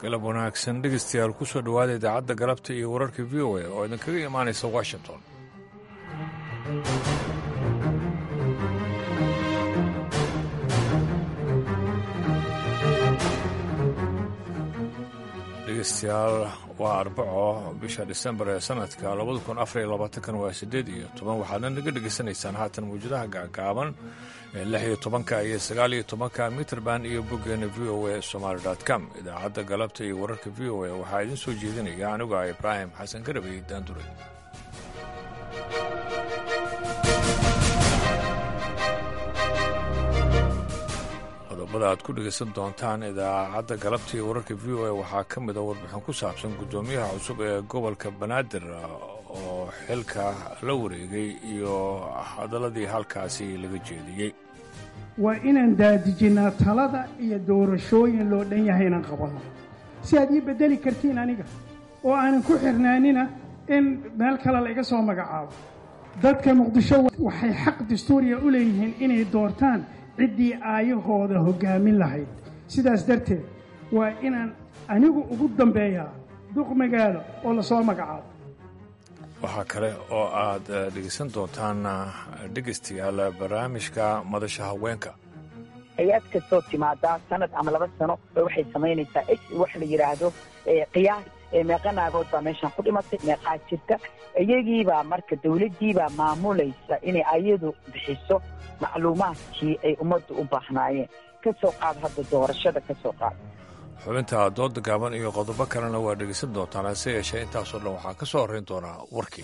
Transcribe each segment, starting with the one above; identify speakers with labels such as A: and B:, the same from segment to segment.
A: galab wanaagsan dhegeystayaal ku soo dhowaada idaacadda galabta iyo wararka v o a oo idinkaga imaanaysa washington dhegeystayaal waa arbaco bisha disembar ee sanadka labada kun afariyo labaatankan waa siddeed iyo toban waxaadna naga dhegaysanaysaan haatan mawjadaha gaagaaban ee lix iyo tobanka iyo sagaal iyo tobanka mitrband iyo boggeena v o a somaali com idaacadda galabta iyo wararka v o a waxaa idiin soo jeedinaya anigu ah ibraahim xasan garabay daanduray qodobada aad ku dhegaysan doontaan idaacadda galabta iyo wararka v o a waxaa ka mid a warbixin ku saabsan guddoomiyaha cusub ee gobolka banaadir oo xilka la wareegay iyo hadaladii halkaasi laga jeediyey
B: waa inaan daadijinnaa talada iyo doorashooyin loo dhan yahay inaan qabanno si aad ii beddeli kartiin aniga oo aanan ku xirnaanina in meel kale la iga soo magacaabo dadka muqdisho waxay xaq dastuuriya u leeyihiin inay doortaan ciddii aayahooda hoggaamin lahayd sidaas darteed waa inaan anigu ugu dambeeyaa duq magaalo oo lasoo magacaabo
A: waxaa kale oo aad dhegaysan doontaan dhegaystayaal barnaamijka madasha haweenka
C: hay-ad kastoo timaadaa sanad ama laba sano waxay samaynaysaa x wax la yidhaahdo qiyaas meeqa naagood baa meeshaan ku dhimatay meeqaa jirta iyagiibaa marka dawladdiibaa maamulaysa inay ayadu bixiso macluumaadkii ay ummaddu u baahnaayeen ka soo qaad hadda doorashada ka soo qaad
A: xubinta dooda gaaban iyo qodobo kalena waa dhegaysan doontaan hase yeeshee intaasoo dhan waxaa ka soo horrayn doonaa warkii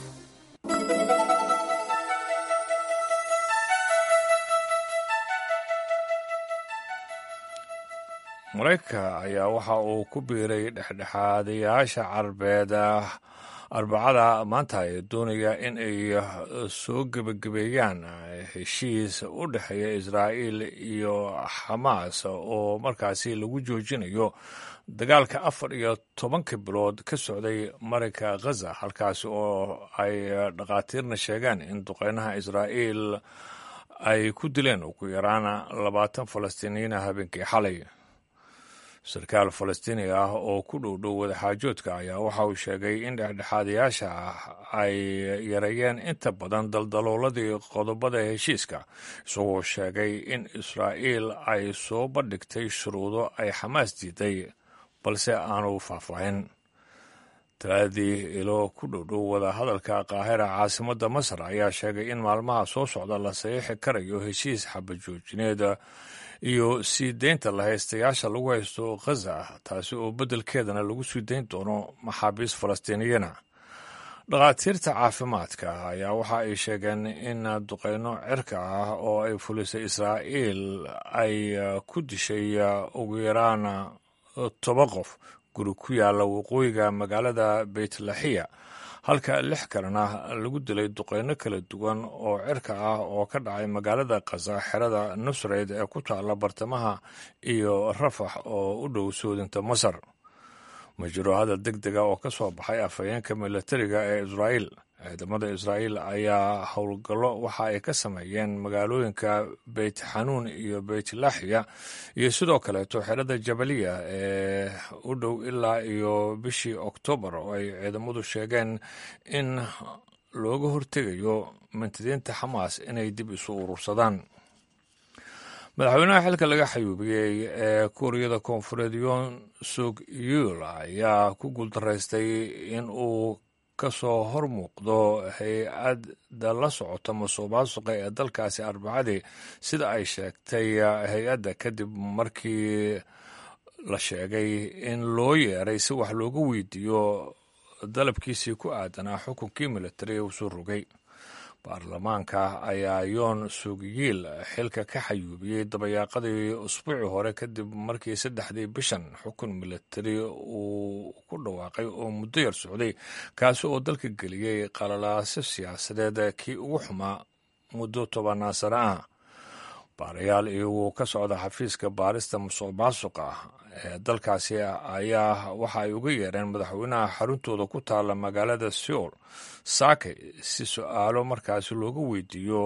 A: maraykanka ayaa waxa uu ku biiray dhexdhexaadayaasha carbeed arbacada maanta ee doonaya in ay soo gebagabeeyaan heshiis u dhexeeya israa'iil iyo xamaas oo markaasi lagu joojinayo dagaalka afar iyo tobanka bilood ka socday marinka khaza halkaasi oo ay dhakhaatiirna sheegeen in duqeynaha israa'iil ay ku dileen ugu yaraan labaatan falastiiniyiina habeenkii xalay sarkaal falastiini ah oo ku dhow dhow wadaxaajoodka ayaa waxa uu sheegay in dhexdhexaadayaasha ah ay yareeyeen inta badan daldalooladii qodobada heshiiska isagoo sheegay in israa'iil ay soo bandhigtay shuruudo ay xamaas diiday balse aanu faahfaahin talaadii ilo ku dhowdhow wadahadalka qaahira caasimadda masar ayaa sheegay in maalmaha soo socda la saxiixi karayo heshiis xabajoojineed iyo sii deynta lahaystayaasha lagu haysto khaza taasi oo beddelkeedana lagu sii dayn doono maxaabiis falastiiniyana dhakhaatiirta caafimaadka ayaa waxa ay sheegeen in duqeyno cirka ah oo ay fulisay israa'iil ay ku dishay ugu yaraan toba qof guri ku yaalla waqooyiga magaalada beytlaxiya halka lix kalena lagu dilay duqeyno kala duwan oo cirka ah oo ka dhacay magaalada khaza xerada nusreyd ee ku taalla bartamaha iyo rafax oo u dhow soodinta masar ma jiro hadal deg dega oo ka soo baxay afhayeenka milatariga ee israa'iil ciidamada israa'iil ayaa howlgallo waxa ay ka sameeyeen magaalooyinka beyt xanuun iyo beyt laxiya iyo sidoo kaleeto xerada jabaliya ee u dhow ilaa iyo bishii oktoobar oo ay ciidamadu sheegeen in looga hortegayo mintidiinta xamaas inay dib isu urursadaan madaxweynaha xilka laga xayuubiyey ee kuuriyada koonfureed yoon suk yuul ayaa ku guuldaraystay in uu ka soo hor muuqdo hay-adda la socota masuqmaasuqa ee dalkaasi arbacadii sida ay sheegtay hay-adda kadib markii la sheegay in loo yeeray si wax looga weydiiyo dalabkiisii ku aadanaa xukunkii militari uu soo rogay baarlamaanka ayaa yoon sugiyiil xilka ka xayuubiyey dabayaaqadii usbuucii hore kadib markii saddexdii bishan xukun militari uu ku dhawaaqay oo muddo yar socday kaasi oo dalka geliyey qalalaaso siyaasadeed kii ugu xumaa muddo tobanaan sano ah baarayaal iyagoo ka socda xafiiska baarista musuq maasuqa ee dalkaasi ayaa waxa ay uga yeereen madaxweynaha xaruntooda ku taalla magaalada seoul saake si su-aalo markaasi looga weydiiyo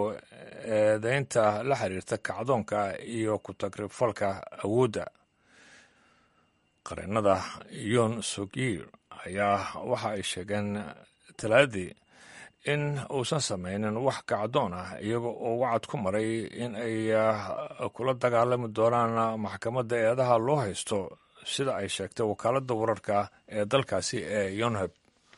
A: eedeynta la xiriirta kacdoonka iyo ku tagrifalka awoodda qareenada yon sogir ayaa waxa ay sheegeen talaadii in uusan samaynin wax kacdoon ah iyaga oo wacad ku maray in ay kula dagaalami doonaan maxkamadda eedaha loo haysto sida ay sheegtay wakaaladda wararka ee dalkaasi ee yonheb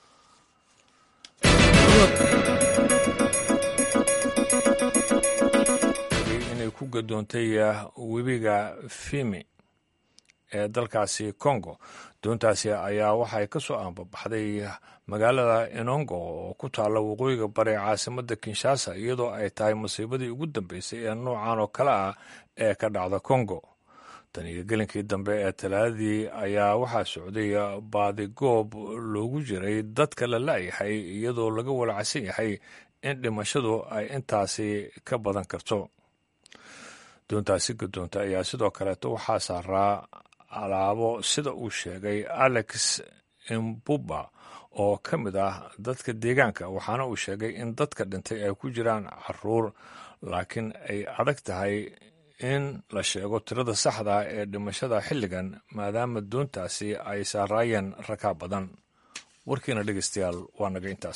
A: inay ku gadoontay webiga fimi ee dalkaasi congo doontaasi ayaa waxay ka soo aanbabaxday magaalada enongo oo ku taalla waqooyiga bare caasimadda kinshasa iyadoo ay tahay masiibadii ugu dambeysay ee noocan oo kale ah ee ka dhacda congo tan iyo gelinkii dambe ee talaadadii ayaa waxaa socday baadigoob loogu jiray dadka la la'yahay iyadoo laga walacsan yahay in dhimashadu ay intaasi ka badan karto doontaasi gadoonta ayaa sidoo kaleeto waxaa saaraa alaabo sida uu sheegay alex imbuba oo ka mid ah dadka deegaanka waxaana uu sheegay in dadka dhintay ay ku jiraan caruur laakiin ay adag tahay in la sheego tirada saxda ee dhimashada xilligan maadaama doontaasi ay saaraayeen rakaa badan warkiina dhegeystayaal waa naga intaas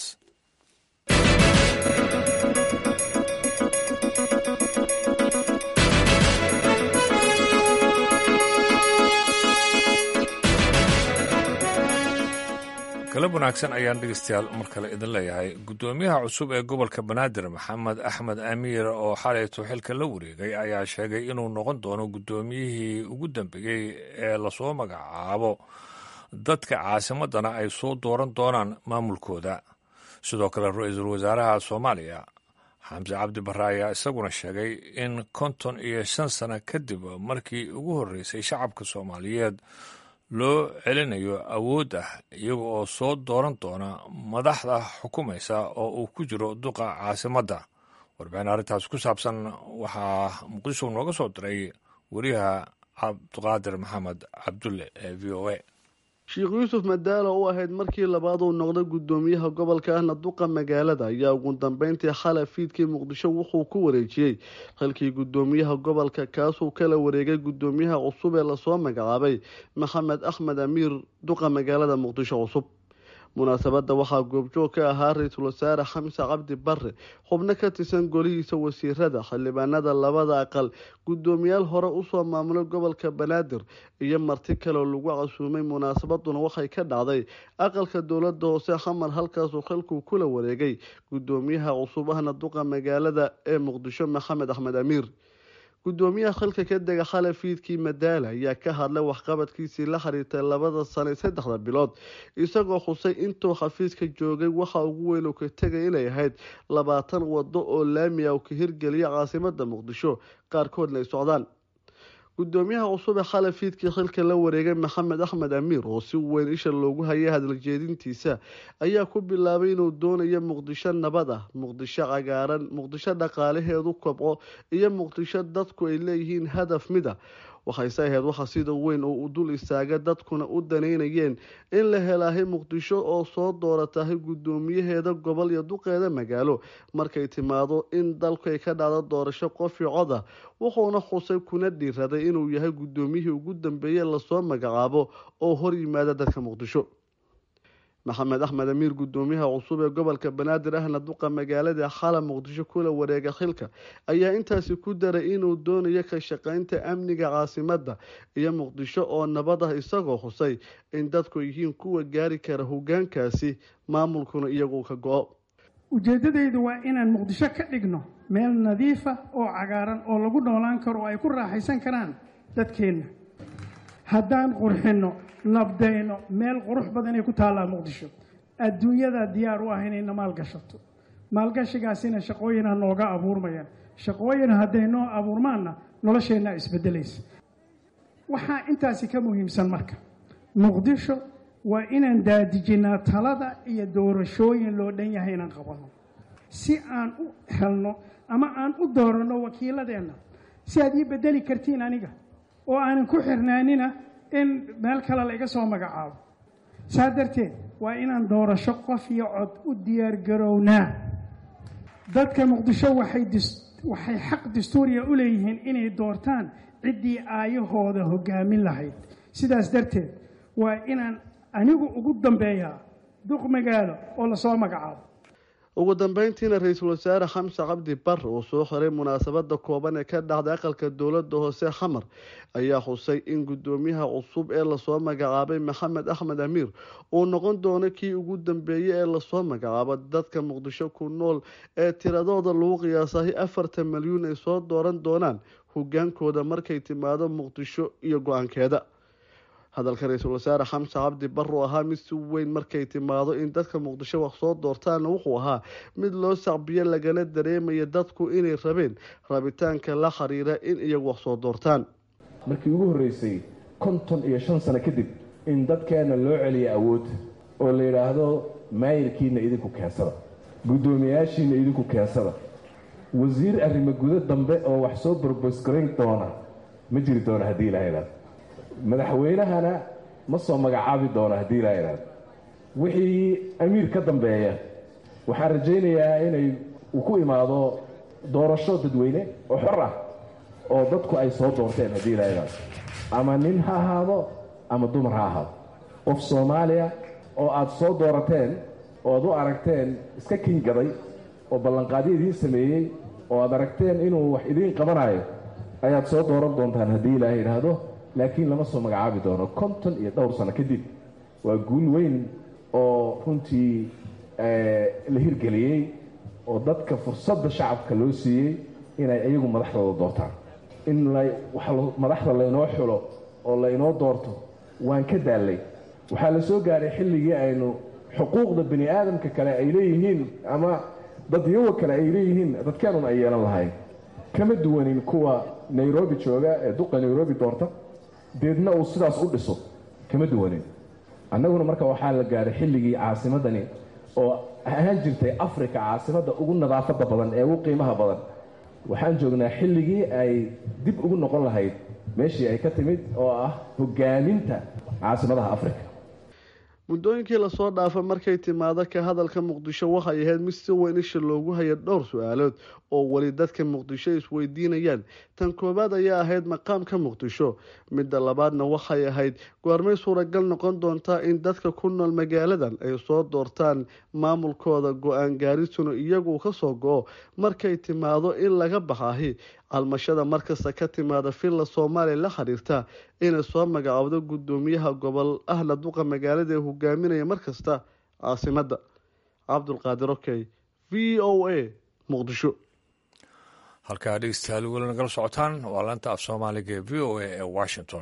A: galab wanaagsan ayaan dhegeystayaal mar kale idin leeyahay guddoomiyaha cusub ee gobolka banaadir maxamed axmed amiir oo xalayto xilka la wareegay ayaa sheegay inuu noqon doono guddoomiyihii ugu dambeeyey ee lasoo magacaabo dadka caasimadana ay soo dooran doonaan maamulkooda sidoo kale ra-iisul wasaaraha soomaaliya xamse cabdi barre ayaa isaguna sheegay in konton iyo shan sano kadib markii ugu horreysay shacabka soomaaliyeed loo celinayo awood ah iyaga oo soo dooran doona madaxda xukumaysa oo uu ku jiro duqa caasimadda warbixin arrintaas ku saabsan waxaa muqdisho nooga soo diray wariyaha cabdiqaadir maxamed cabdulle ee v o a
D: sheekh yuusuf madaalo u ahayd markii labaad uu noqday guddoomiyaha gobolka ahna duqa magaalada ayaa ugu dambeyntii xalay fiidkii muqdisho wuxuu ku wareejiyey xilkii guddoomiyaha gobolka kaasuu kala wareegay guddoomiyaha cusub ee lasoo magacaabay maxamed axmed amiir duqa magaalada muqdisho cusub munaasabadda waxaa goobjoog ka ahaa ra-iisul wasaare xamse cabdi barre xubno ka tirsan golihiisa wasiirada xildhibaanada labada aqal guddoomiyaal hore usoo maamulay gobolka banaadir iyo marti kaleoo lagu casuumay munaasabaduna waxay ka dhacday aqalka dowlada hoose xamar halkaasuu xilkuu kula wareegay guddoomiyaha cusub ahna duqa magaalada ee muqdisho maxamed axmed amiir guddoomiyaha xilka ka dega xalay fiidkii madaala ayaa ka hadlay waxqabadkiisii la xiriirtay labada sano saddexda bilood isagoo xusay intuu xafiiska joogay waxa ugu weyn uu ka tegay inay ahayd labaatan wado oo laami ah uu ka hirgeliya caasimada muqdisho qaarkoodna ay socdaan guddoomiyaha cusub ee xalay fiidkii xilka la wareegay maxamed axmed amiir oo si weyn isha loogu hayay hadaljeedintiisa ayaa ku bilaabay inuu doonayo muqdisho nabad ah muqdisho cagaaran muqdisho dhaqaalaheedu kobco iyo muqdisho dadku ay leeyihiin hadaf mid ah waxayse ahayd waxa sida weyn oo u dul istaaga dadkuna u daneynayeen in la helaahay muqdisho oo soo dooratahay guddoomiyaheeda gobol iyo duqeeda magaalo markay timaado in dalku ay ka dhacdo doorasho qof iyo cod ah wuxuuna xusay kuna dhiiraday inuu yahay guddoomiyihii ugu dambeeye lasoo magacaabo oo hor yimaada dadka muqdisho maxamed axmed amiir guddoomiyaha cusub ee gobolka banaadir ahna duqa magaalada xala muqdisho kula wareega xilka ayaa intaasi ku daray inuu doonayo ka shaqeynta amniga caasimadda iyo muqdisho oo nabad ah isagoo xusay in dadku yihiin kuwa gaari kara hogaankaasi maamulkuna iyagu ka go-o
B: ujeeddadaydu waa inaan muqdisho ka dhigno meel nadiifa oo cagaaran oo lagu noolaan karo oo ay ku raaxaysan karaan dadkeenna haddaan qurxinno nabdayno meel qurux badan ay ku taallaa muqdisho adduunyada diyaar u ah inayna maalgashato maalgashigaasina shaqooyinha nooga abuurmayaan shaqooyin hadday noo abuurmaanna nolosheenna isbedelaysa waxaa intaasi ka muhiimsan marka muqdisho waa inaan daadijinnaa talada iyo doorashooyin loo dhan yahay inaan qabanno si aan u helno ama aan u dooranno wakiiladeenna si aad ii bedeli kartiin aniga oo aanan ku xirnaanina in meel kale la iga soo magacaabo saa darteed waa inaan doorasho qof iyo cod u diyaargarownaa dadka muqdisho waxay waxay xaq dastuuriya u leeyihiin inay doortaan ciddii aayahooda hoggaamin lahayd sidaas darteed waa inaan anigu ugu dambeeyaa duq magaalo oo lasoo magacaabo
D: ugu dambeyntiina ra-iisul wasaare xamse cabdi bar uu soo xiray munaasabada kooban ee ka dhacday aqalka dowladda hoose xamar ayaa xusay in guddoomiyaha cusub ee lasoo magacaabay maxamed axmed amiir uu noqon doono kii ugu dambeeyey ee lasoo magacaabo dadka muqdisho ku nool ee tiradooda lagu qiyaasahay afartan milyuun ay soo dooran doonaan hogaankooda markay timaado muqdisho iyo go-aankeeda hadalka ra-iisul wasaare xamse cabdi bar uu ahaa mid si weyn markay timaado in dadka muqdisho wax soo doortaana wuxuu ahaa mid loo sacbiyo lagana dareemaya dadku inay rabeen rabitaanka la xiriira in iyagu wax soo doortaan
E: markii ugu horreysay konton iyo shan sano kadib in dadkeenna loo celiya awood oo la yidhaahdo maayirkiina idinku keensada guddoomiyayaashiina idinku keensada wasiir arrimo gudo dambe oo wax soo borbosgarayn doona ma jiri doono haddii ilaha idhaado madaxweynahana ma soo magacaabi doono haddii ilaha idhaado wixii amiir ka dambeeya waxaan rajaynayaa inay uu ku imaado doorasho dadweyne oo xor ah oo dadku ay soo doorteen haddii ilaha idhaado ama nin ha ahaado ama dumar ha ahaado qof soomaaliya oo aada soo doorateen oo aad u aragteen iska kingaday oo ballanqaadyo idiin sameeyey oo aad aragteen inuu wax idiin qabanayo ayaad soo dooran doontaan haddii ilaaha idhaahdo laakiin lama soo magacaabi doono konton iyo dhowr sano kadib waa guul weyn oo runtii la hirgeliyey oo dadka fursadda shacabka loo siiyey inay iyagu madaxdooda doortaan in madaxda laynoo xulo oo laynoo doorto waan ka daallay waxaa la soo gaadhay xilligii aynu xuquuqda bani aadamka kale ay leeyihiin ama dadyawa kale ay leeyihiin dadkeenun ay yeelan lahayn kama duwanin kuwa nairobi jooga ee duqa nairobi doorta deedna uu sidaas u dhiso kama duwanin annaguna marka waxaa la gaadhay xilligii caasimadani oo ahaan jirtay africa caasimadda ugu nadaafadda badan ee ugu qiimaha badan waxaan joognaa xilligii ay dib ugu noqon lahayd meeshii ay ka timid oo ah hogaaminta caasimadaha africa
D: muddooyinkii lasoo dhaafay markay timaado ka hadalka muqdisho waxay ahayd mid si weyn isha loogu haya dhowr su-aalood oo weli dadka muqdisho isweydiinayaan tan koowaad ayaa ahayd maqaamka muqdisho midda labaadna waxay ahayd goormay suuragal noqon doontaa in dadka ku nool magaaladan ay soo doortaan maamulkooda go-aan gaarisuna iyagu ka soo go-o markay timaado in laga baxahi calmashada markasta ka timaada villa soomaaliya la xiriirta inay soo magacaabdo guddoomiyaha gobol ahna duqa magaalada ee hogaaminaya markasta caasimadda cabdulqaadir okey v o a muqdisho
A: halkaa dhegeystayaal weli nagala socotaan waa laanta af soomaaliga ee v o a ee washington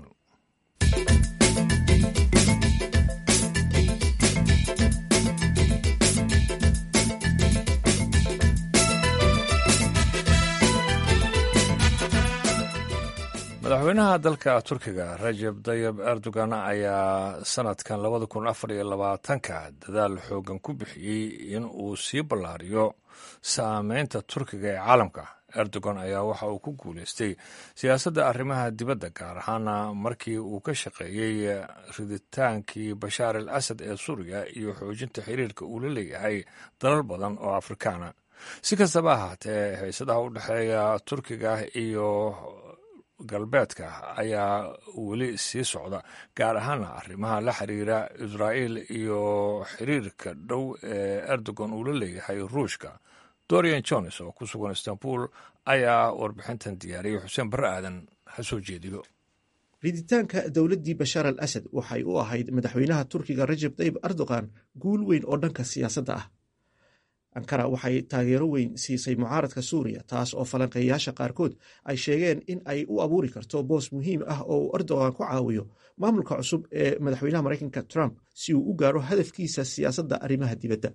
A: madaxweynaha dalka turkiga rajab dayib erdogan ayaa sanadkan labada kun afar iyo labaatanka dadaal xoogan ku bixiyey in uu sii ballaariyo saameynta turkiga ee caalamka erdogan ayaa waxa uu ku guuleystay siyaasadda arrimaha dibadda gaar ahaana markii uu ka shaqeeyey riditaankii bashaar al asad ee suuriya iyo xoojinta xiriirka uu la leeyahay dalal badan oo afrikaana si kastaba ahaatee haysadaha u dhexeeya turkiga iyo galbeedka ayaa weli sii socda gaar ahaana arrimaha la xiriira israa'iil iyo xiriirka dhow ee erdogan uu la leeyahay ruushka dorian jones oo ku sugan istanbul ayaa warbixintan diyaariyay xuseen barre aadan ha soo jeediyo
F: riditaanka dowladdii bashaar al asad waxay u ahayd madaxweynaha turkiga rajab tayib erdogan guul weyn oo dhanka siyaasadda ah ankara waxay taageero weyn siisay mucaaradka suuriya taas oo falanqeeyayaasha qaarkood ay sheegeen in ay u abuuri karto boos muhiim ah oo uu erdogan ku caawiyo maamulka cusub ee madaxweynaha maraykanka trump si uu u gaaro hadafkiisa siyaasadda arrimaha dibadda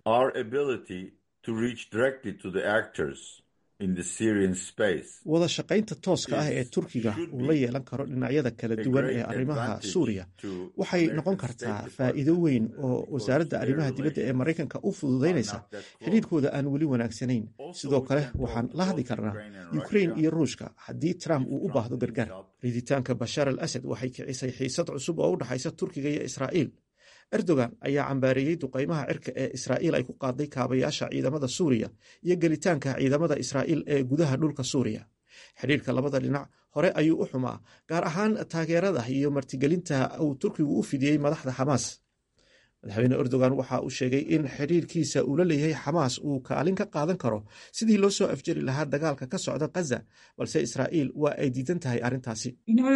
F: wada shaqaynta tooska ah ee turkiga uu la yeelan karo dhinacyada kala duwan ee arrimaha suuriya waxay noqon kartaa faa'iido weyn oo wasaaradda arrimaha dibadda ee maraykanka u fududaynaysa xidhiirkooda aan weli wanaagsanayn sidoo kale waxaan la hadli karnaa ukrain iyo ruushka haddii trump uu u baahdo gargaar riditaanka bashaar al asad waxay kicisay xiisad cusub oo u dhexaysa turkiga iyo israa'iil erdogan ayaa cambaareeyey duqaymaha cirka ee israa'iil ay ku qaaday kaabayaasha ciidamada suuriya iyo gelitaanka ciidamada israa'iil ee gudaha dhulka suuriya xidhiirka labada dhinac hore ayuu u xumaa gaar ahaan taageerada iyo martigelinta uu turkigu u fidiyey madaxda xamaas madaxweyne erdogan waxa uu sheegay in xidhiirkiisa uu la leeyahay xamaas uu kaalin ka qaadan karo sidii loo soo afjari lahaa dagaalka ka socda khaza balse israa'iil waa ay diidan tahay arrintaasi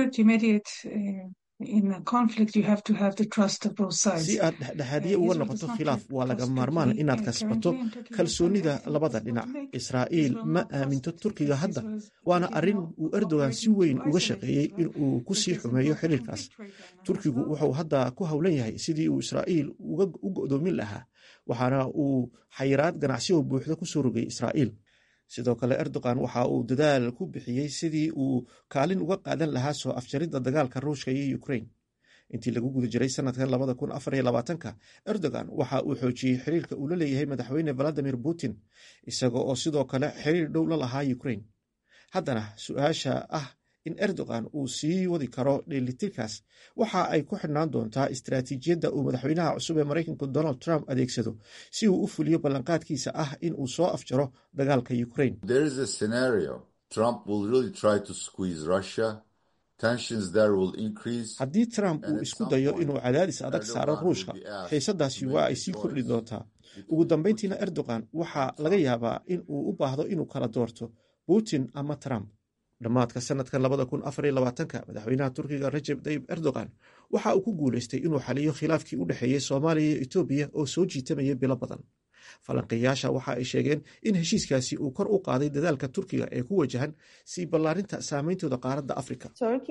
F: si aad dhexdhexaadiye uga noqoto khilaaf waa laga maarmaan inaad kasbato kalsoonida labada dhinac israa'iil ma aaminto turkiga hadda waana arrin uu erdogan si weyn uga shaqeeyey in uu ku sii xumeeyo xiriirkaas turkigu wuxuu hadda ku howlan yahay sidii uu israa'iil u go'doomin lahaa waxaana uu xayiraad ganacsioo buuxda ku soo rogay israa'iil sidoo kale erdogan waxa uu dadaal ku bixiyey sidii uu kaalin uga qaadan lahaa soo afjaridda dagaalka ruushka iyo ukrain intii lagu guda jiray sanadkan labada kun afar iyo labaatanka erdogan waxa uu xoojiyey xiriirka uu la leeyahay madaxweyne valadimir putin isaga oo sidoo kale xiriir dhow la lahaa ukrain haddana su-aasha ah in erdogan uu sii wadi karo dheelitirkaas waxa ay ku xidhnaan doontaa istaraatiijiyadda uu madaxweynaha cusub ee maraykanku donald trump adeegsado si uu u fuliyo ballanqaadkiisa ah in uu soo afjaro dagaalka ukrain haddii trump uu isku dayo inuu cadaadis adag saaro ruushka xiisadaasi waa ay sii kordhi doontaa ugu dambeyntiina erdogan waxaa laga yaabaa in uu u baahdo inuu kala doorto putin ama trump dhammaadka sanadkan labada kun afar iyo labaatanka madaxweynaha turkiga rajeb tayib erdogan waxa uu ku guuleystay inuu xaliyo khilaafkii u dhexeeyey soomaaliya iyo etoobiya oo soo jiitamaya bilo badan falanqiyaasha waxa ay sheegeen in heshiiskaasi uu kor u qaaday dadaalka turkiga ee ku wajahan sii ballaarinta saameyntooda qaaradda afrika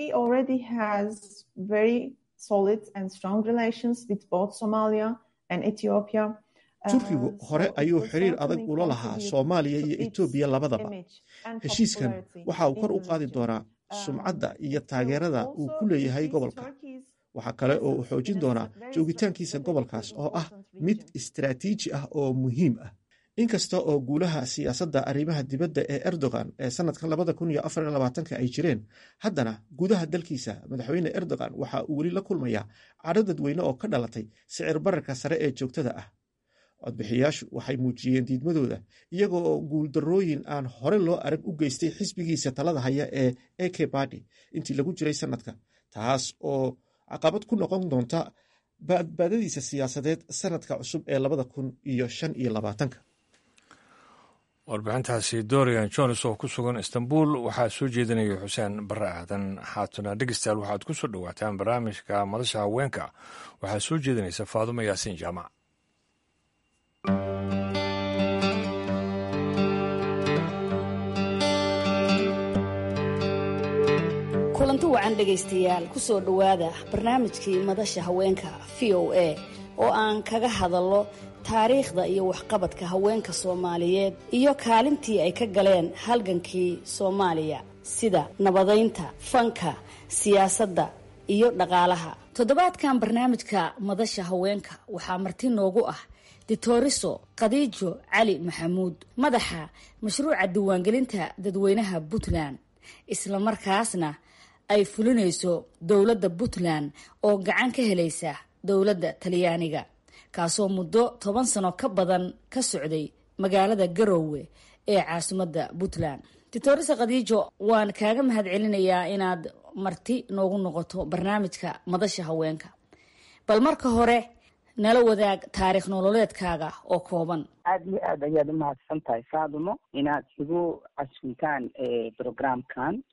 F: turkigu hore ayuu xiriir adag ula lahaa soomaaliya iyo etoobiya labadaba heshiiskan waxa uu kor u qaadi doonaa sumcadda iyo taageerada uu ku leeyahay gobolka waxaa kale oo uu xoojin doonaa joogitaankiisa gobolkaas oo ah mid istaraatiiji ah oo muhiim ah inkasta oo guulaha siyaasadda arrimaha dibadda ee erdogan ee sanadkan labada kun iyo afar iyo labaatanka ay jireen haddana gudaha dalkiisa madaxweyne erdogan waxa uu weli la kulmayaa cadho dadweyne oo ka dhalatay sicir bararka sare ee joogtada ah codbixiyaashu waxay muujiyeen diidmadooda iyagoo oo guuldarrooyin aan hore loo arag u geystay xisbigiisa talada haya ee eke badi intii lagu jiray sanadka taas oo caqabad ku noqon doonta badbaadadiisa siyaasadeed sanadka cusub ee labada kun iyo shan iyo labaatanka
A: warbixintaasi dorian jones oo ku sugan istanbul waxaa soo jeedinaya xuseen bare aadan haatuna dhegestaal waxaad ku soo dhowaataan barnaamijka madasha haweenka waxaa soo jeedinaysa faadumo yaasiin jaamac
G: kulanti wacan dhegaystayaal ku soo dhowaada barnaamijkii madasha haweenka v o a oo aan kaga hadallo taariikhda iyo waxqabadka haweenka soomaaliyeed iyo kaalintii ay ka galeen halgankii soomaaliya sida nabadaynta fanka siyaasadda iyo dhaqaalaha toddobaadkan barnaamijka madasha haweenka waxaa marti noogu ah ditoriso khadiijo cali maxamuud madaxa mashruuca diiwaangelinta dadweynaha puntland islamarkaasna ay fulinayso dowladda puntland oo gacan ka helaysa dowladda talyaaniga kaasoo muddo toban sano ka badan ka socday magaalada garoowe ee caasimadda puntland ditorisa khadiijo waan kaaga mahad celinayaa inaad marti noogu noqoto barnaamijka madasha haweenka bal marka hore nala wadaag taariikh nololeedkaaga oo kooban
C: aada iyo aad ayaad umahadsan tahay faadumo inaad igu casuntaan programkan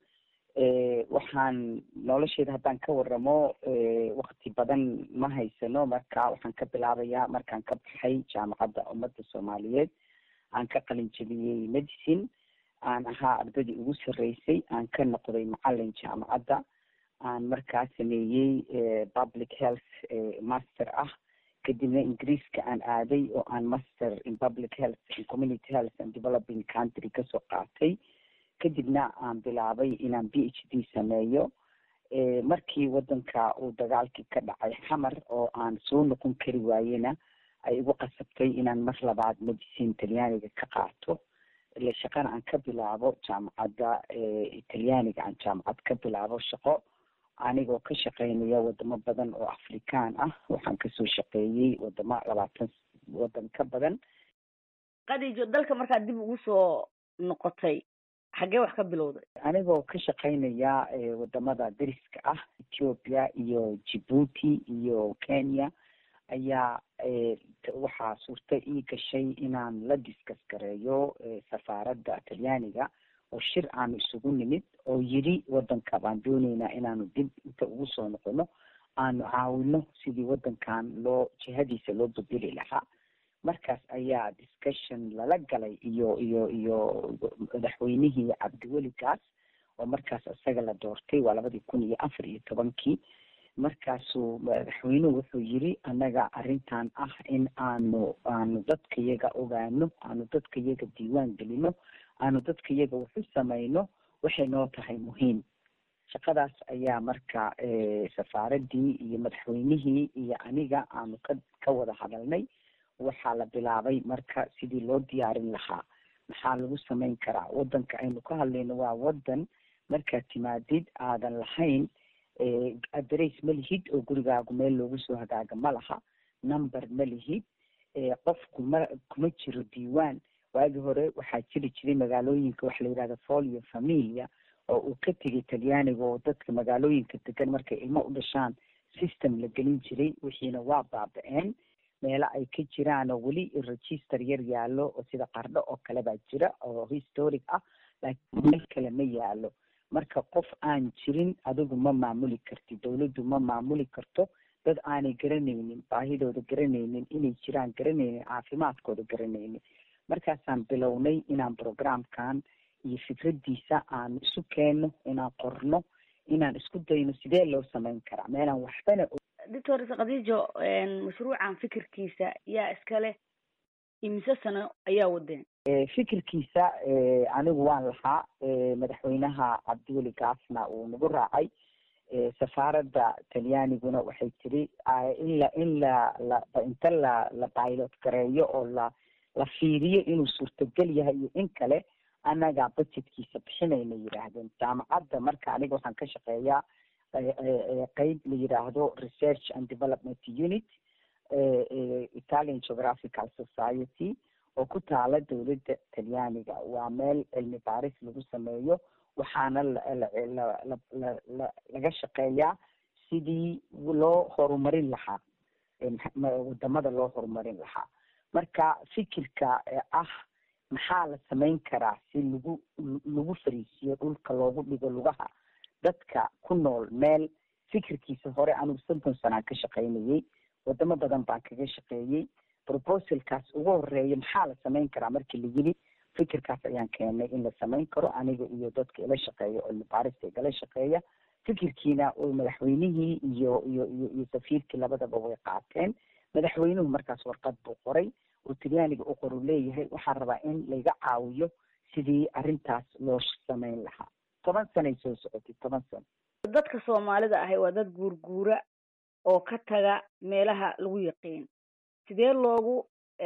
C: waxaan nolosheeda haddaan ka waramo wakti badan ma haysano marka waxaan ka bilaabayaa markaan ka baxay jaamacadda ummadda soomaaliyeed aan ka qalin jebiyey medicine aan ahaa ardaydii ugu sarreysay aan ka noqday macalin jaamacadda aan markaa sameeyey public health master ah kadibna ingiriiska aan aaday oo aan master in public health and community health and developing country kasoo qaatay kadibna aan bilaabay inaan b h d sameeyo markii wadanka uu dagaalkii ka dhacay xamar oo aan soo noqon kari waayena ay igu qasabtay inaan mar labaad medicine talyaaniga ka qaato ile shaqana aan ka bilaabo jaamacadda talyaaniga aan jaamacad ka bilaabo shaqo anigoo ka shaqeynaya wadamo badan oo afrikaan ah waxaan kasoo shaqeeyey wadamo labaatan wadan ka badan
G: khadiijo dalka markaad dib ugu soo noqotay xaggee wax ka bilowday
C: anigoo ka shaqaynaya wadamada dariska ah ethiopia iyo djibuuti iyo kenya ayaa waxaa suurta ii gashay inaan la diskas gareeyo safaaradda talyaaniga oo shir aanu isugu nimid oo yidhi wadanka baan dooneynaa inaanu dib inta ugu soo noqono aanu caawino sidii wadankan loo jihadiisa loo bedeli lahaa markaas ayaa discussion lala galay iyo iyo iyo madaxweynihii cabdiweli gaas oo markaas isaga la doortay waa labadii kun iyo afar iyo tobankii markaasuu madaxweynuhu wuxuu yiri annaga arrintan ah in aanu aanu dadkayaga ogaano aanu dadkayaga diiwaan gelino aanu dadkayaga waxu samayno waxay noo tahay muhiim shaqadaas ayaa marka safaaraddii iyo madaxweynihii iyo aniga aanu ka ka wada hadalnay waxaa la bilaabay marka sidii loo diyaarin lahaa maxaa lagu samayn karaa wadanka aynu ka hadlayno waa wadan markaad timaadid aadan lahayn adress ma lihid oo gurigaagu meel loogu soo hagaaga ma laha number ma lihid qofku ma kuma jiro diiwaan waagii hore waxaa jiri jiray magaalooyinka waxa la yidhahda folio familia oo uu ka tegay talyaaniga oo dadka magaalooyinka degan markay ilmo u dhashaan system la gelin jiray wixiina waa baaba-een meelo ay ka jiraan oo weli register yar yaallo oo sida qardho oo kale baa jira oo historic ah laakiin meel kale ma yaalo marka qof aan jirin adigu ma maamuli karti dawladdu ma maamuli karto dad aanay garanaynin baahidooda garanaynin inay jiraan garanaynin caafimaadkooda garanaynin markaasaan bilownay inaan programkan iyo fikraddiisa aan isu keenno inaan qorno inaan isku dayno sidee loo samayn karaa meelaan waxbana
G: doctor khadiijo mashruucan fikirkiisa yaa iskale imise sano ayaa wadeen
C: fikirkiisa anigu waan lahaa madaxweynaha cabdiweli gaasna uu nagu raacay safaaradda talyaaniguna waxay tiri in la in la la inta la la pilot gareeyo oo la la fiiriyo inuu suurtagal yahay iyo in kale annagaa budgetkiisa bixinayna yidhaahdeen jaamacadda marka aniga waxaan ka shaqeeyaa qeyb la yidhaahdo research and development unit italian geographical society oo ku taala dowladda talyaaniga waa meel cilmi baaris lagu sameeyo waxaana laga shaqeeyaa sidii loo horumarin lahaa wadamada loo horumarin lahaa marka fikirka ah maxaa la samayn karaa si lagu lagu fariisiyo dhulka loogu dhigo lugaha dadka ku nool meel fikirkiisa hore anigu soddon sanaan ka shaqaynayay wadamo badan baan kaga shaqeeyey proposalkaas ugu horeeya maxaa la samayn karaa markii la yiri fikirkaas ayaan keenay in la samayn karo aniga iyo dadka ila shaqeeya cilmi baarista igala shaqeeya fikirkiina madaxweynihii iyo iyo iyo iyo safiirkii labadaba way qaateen madaxweynuhu markaas warqad buu qoray uu talyaaniga u qoru leeyahay waxaan rabaa in layga caawiyo sidii arrintaas loo samayn lahaa toban sanay soo socotay toban sano
G: dadka soomaalida ahi waa dad guurguura oo ka taga meelaha lagu yaqiin sidee loogu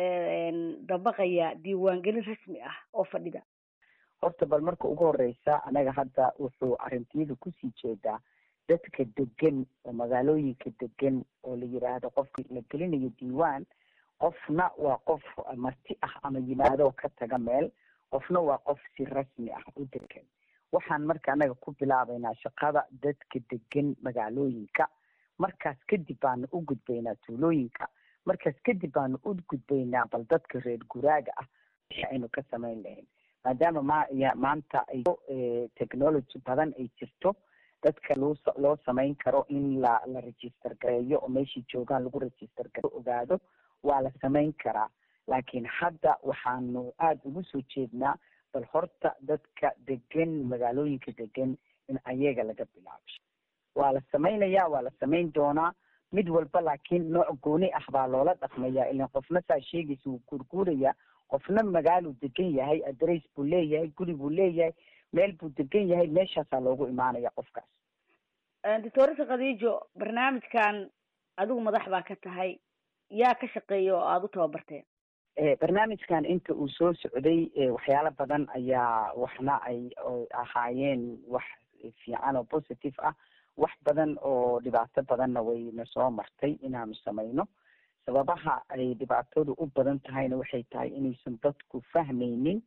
G: dabaqayaa diiwaangelin rasmi ah oo fadhida
C: horta bal marka ugu horeysa anaga hadda wuxuu arrintiyada kusii jeedaa dadka degan oo magaalooyinka degan oo la yidhaahdo qofka la gelinayo diiwaan qofna waa qof marti ah ama yimaadoo ka taga meel qofna waa qof si rasmi ah u degan waxaan marka anaga ku bilaabaynaa shaqada dadka degan magaalooyinka markaas kadib baanu u gudbaynaa tuulooyinka markaas kadib baanu u gudbaynaa bal dadka reer guraaga ah wixii aynu ka samayn lahayn maadaama ma maanta ay technology badan ay jirto dadka loo loo samayn karo in la la register gareeyo oo meeshii joogaan lagu register gare ogaado waa la samayn karaa laakiin hadda waxaanu aada ugu soo jeednaa bal horta dadka degan magaalooyinka degan in ayaga laga bilaabo waa la samaynayaa waa la samayn doonaa mid walba laakiin nooc gooni ah baa loola dhaqmayaa ilan qofna saa sheegaysa wuu guurguurayaa qofna magaaluu degan yahay adress buu leeyahay guri buu leeyahay meel buu degan yahay meeshaasaa loogu imaanaya qofkaas
G: doctoresa khadiijo barnaamijkan adigu madax baa ka tahay yaa ka shaqeeya oo aada u tababarteen
C: barnaamijkan inta uu soo socday waxyaalo badan ayaa waxna ay ahaayeen wax fiican oo positive ah wax badan oo dhibaato badanna wayna soo martay inaanu samayno sababaha ay dhibaatadu u badan tahayna waxay tahay inaysan dadku fahmaynin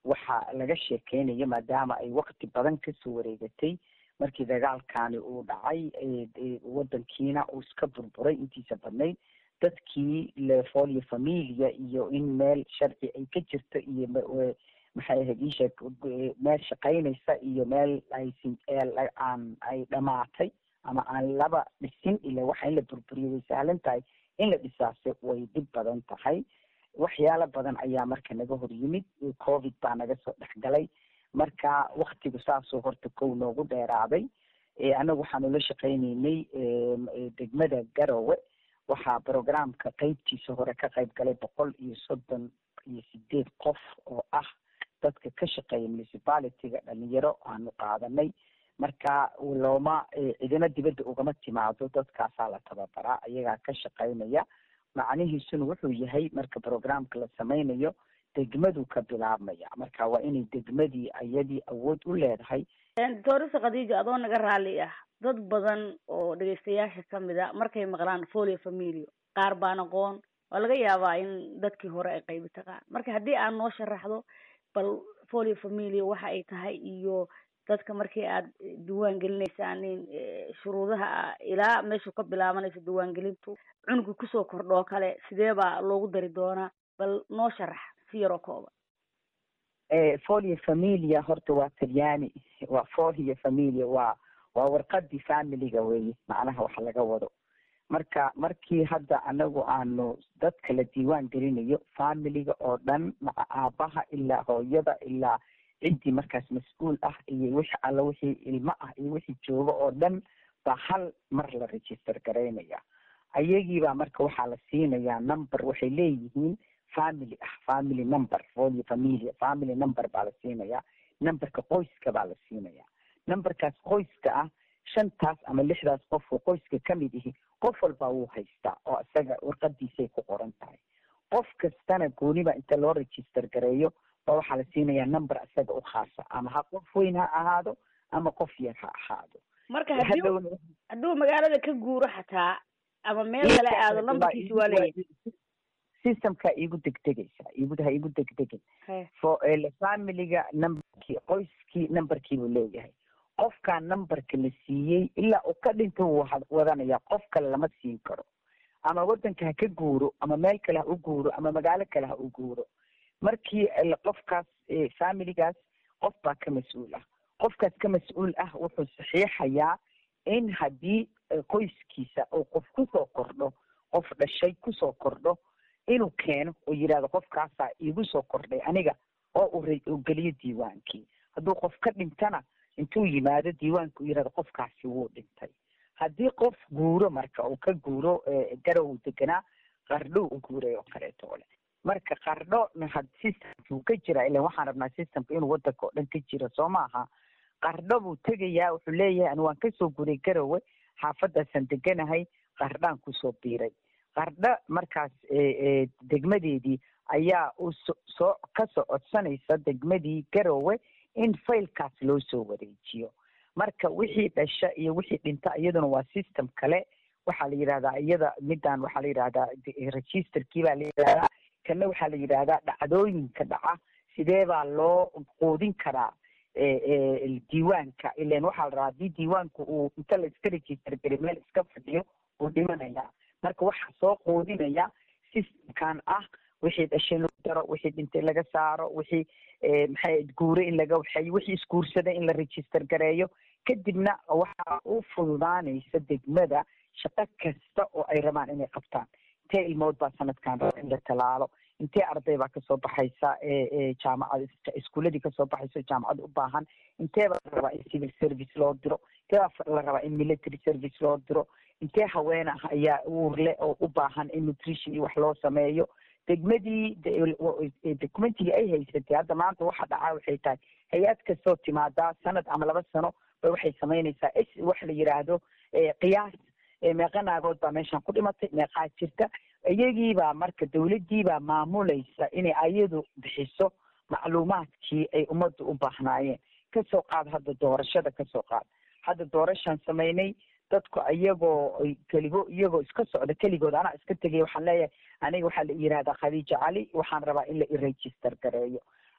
C: waxaa laga sheekeynayo maadaama ay wakti badan kasoo wareegatay markii dagaalkani uu dhacay wadankiina uu iska burburay intiisa badnayd dadkii lefolio familia iyo in meel sharci ay ka jirto iyo maxay ahayd iisheeg meel shaqaynaysa iyo meel aysin aan ay dhamaatay ama aan laba dhisin ila waxa in la burburiyo way sahlan tahay in la dhisaase way dhib badan tahay waxyaalo badan ayaa marka naga hor yimid covid baa naga soo dhexgalay marka waktigu saasoo horta kow noogu dheeraaday annagu waxaanu la shaqaynaynay degmada garowe waxaa programka qeybtiisa hore ka qayb galay boqol iyo soddon iyo sideed qof oo ah dadka ka shaqeeya municipalityga dhalinyaro aanu qaadanay marka looma cidina dibadda ugama timaado dadkaasaa la tababaraa ayagaa ka shaqaynaya macnihiisuna wuxuu yahay marka programka la sameynayo degmadu ka bilaabmaya marka waa inay degmadii ayadii awood u leedahay
G: doctoresa khadiija adoo naga raalli ah dad badan oo dhegeystayaasha kamid a markay maqlaan folio familio qaar baan aqoon waa laga yaabaa in dadkii hore ay qaybi taqaan marka haddii aad noo sharaxdo bal folio familio waxa ay tahay iyo dadka markii aad diiwaan gelinaysaan in shuruudaha ilaa meeshu ka bilaabanayso diiwaangelintu cunuga kusoo kordhoo kale sidee baa loogu dari doonaa bal noo sharax si yaroo kooban
C: folio familia horta waa talyaani waa folio familia waa waa warqadii familiga weye macnaha wax laga wado marka markii hadda anagu aanu dadka la diiwaan gelinayo familiga oo dhan maca aabaha ilaa hooyada ilaa ciddii markaas mas-uul ah iyo wixii alla wixii ilmo ah iyo wixii jooga oo dhan baa hal mar la register garaynaya ayagiibaa marka waxaa la siinayaa number waxay leeyihiin family ah family number folio familia family number baa la siinayaa numberka qoyska baa la siinayaa numberkaas qoyska ah shantaas ama lixdaas qof oo qoyska kamid ihi qof walba wuu haystaa oo isaga warqadiisay ku qoran tahay qof kastana gooniba inta loo register gareeyo ba waxaa la siinayaa number isaga u khaasa ama ha qof weyn ha ahaado ama qof yar ha ahaado
G: marka hadii hadduu magaalada ka guuro xataa ama meel kale aado numberkiisi waa leeyahay
C: systemka igu degdegaysa igu ha igu degdegin fo familiga numberkii qoyskii numberkii buu leeyahay qofkaa numberka la siiyey ilaa uu ka dhinta wuu wadanaya qof kale lama siin karo ama wadanka ha ka guuro ama meel kale ha u guuro ama magaalo kale ha u guuro markii qofkaas familigaas qof baa ka mas-uul ah qofkaas ka mas-uul ah wuxuu saxiixayaa in haddii qoyskiisa uu qof kusoo kordho qof dhashay kusoo kordho inuu keeno oo yidhahdo qofkaasaa iigu soo kordhay aniga oo uu geliyo diiwaankii hadduu qof ka dhintana intuu yimaado diiwaanka uu yidhahdo qofkaasi wuu dhintay haddii qof guuro marka uu ka guuro garow deganaa qardho u guuray oo kaleeto ole marka qardho systemkuu ka jira ilan waxaan rabnaa systemka inuu wadanka oo dhan ka jiro soo maaha qardho buu tegayaa wuxuu leeyahay ani waan kasoo guray garowe xaafadaasaan deganahay qardhaan kusoo biiray qardho markaas degmadeedii ayaa u soo kasoo codsanaysa degmadii garowe in failkaas loo soo wareejiyo marka wixii dhasha iyo wixii dhinta iyaduna waa system kale waxaa la yidhahdaa iyada midaan waxaa la yidhahdaa registerkii baa la yidhahdaa kana waxaa la yidhahdaa dhacdooyinka dhaca sidee baa loo quudin karaa diiwaanka ilan waxaa la rabaa haddii diiwaanka uu inta la iska register gari meel iska fadhiyo uu dhimanaya marka waxaa soo quudinaya systemkan ah wixii dhashay lagu daro wixii dhintay laga saaro wixii maxay guure in laga waxeeyo wixii isguursada in la register gareeyo kadibna waxaa u fududaanaysa degmada shaqo kasta oo ay rabaan inay qabtaan intee ilmood baa sanadkan raba in la talaalo intee arday baa kasoo baxaysa jaamacad iskuuladii kasoo baxaysa jaamacad u baahan intee baa la rabaa in civil service loo diro intee baa la rabaa in military service loo diro intee haween ah ayaa uurle oo u baahan in nutrition iyo wax loo sameeyo degmadii documentigii ay haysatay hadda maanta waxa dhacaa waxay tahay hay-ad kastoo timaadaa sanad ama laba sano ba waxay samaynaysaa s wax la yidhaahdo qiyaas meeqa naagood baa meeshan ku dhimatay meeqaa jirta iyagiibaa marka dawladdiibaa maamulaysa inay ayadu bixiso macluumaadkii ay ummadda u baahnaayeen kasoo qaad hadda doorashada kasoo qaad hadda doorashaan samaynay dadku iyagoo keligo iyagoo iska socda keligood anaa iska tegaya waxaan leeyahay aniga waxaa la yidhahdaa khadiija cali waxaan rabaa in la iregister gareeyo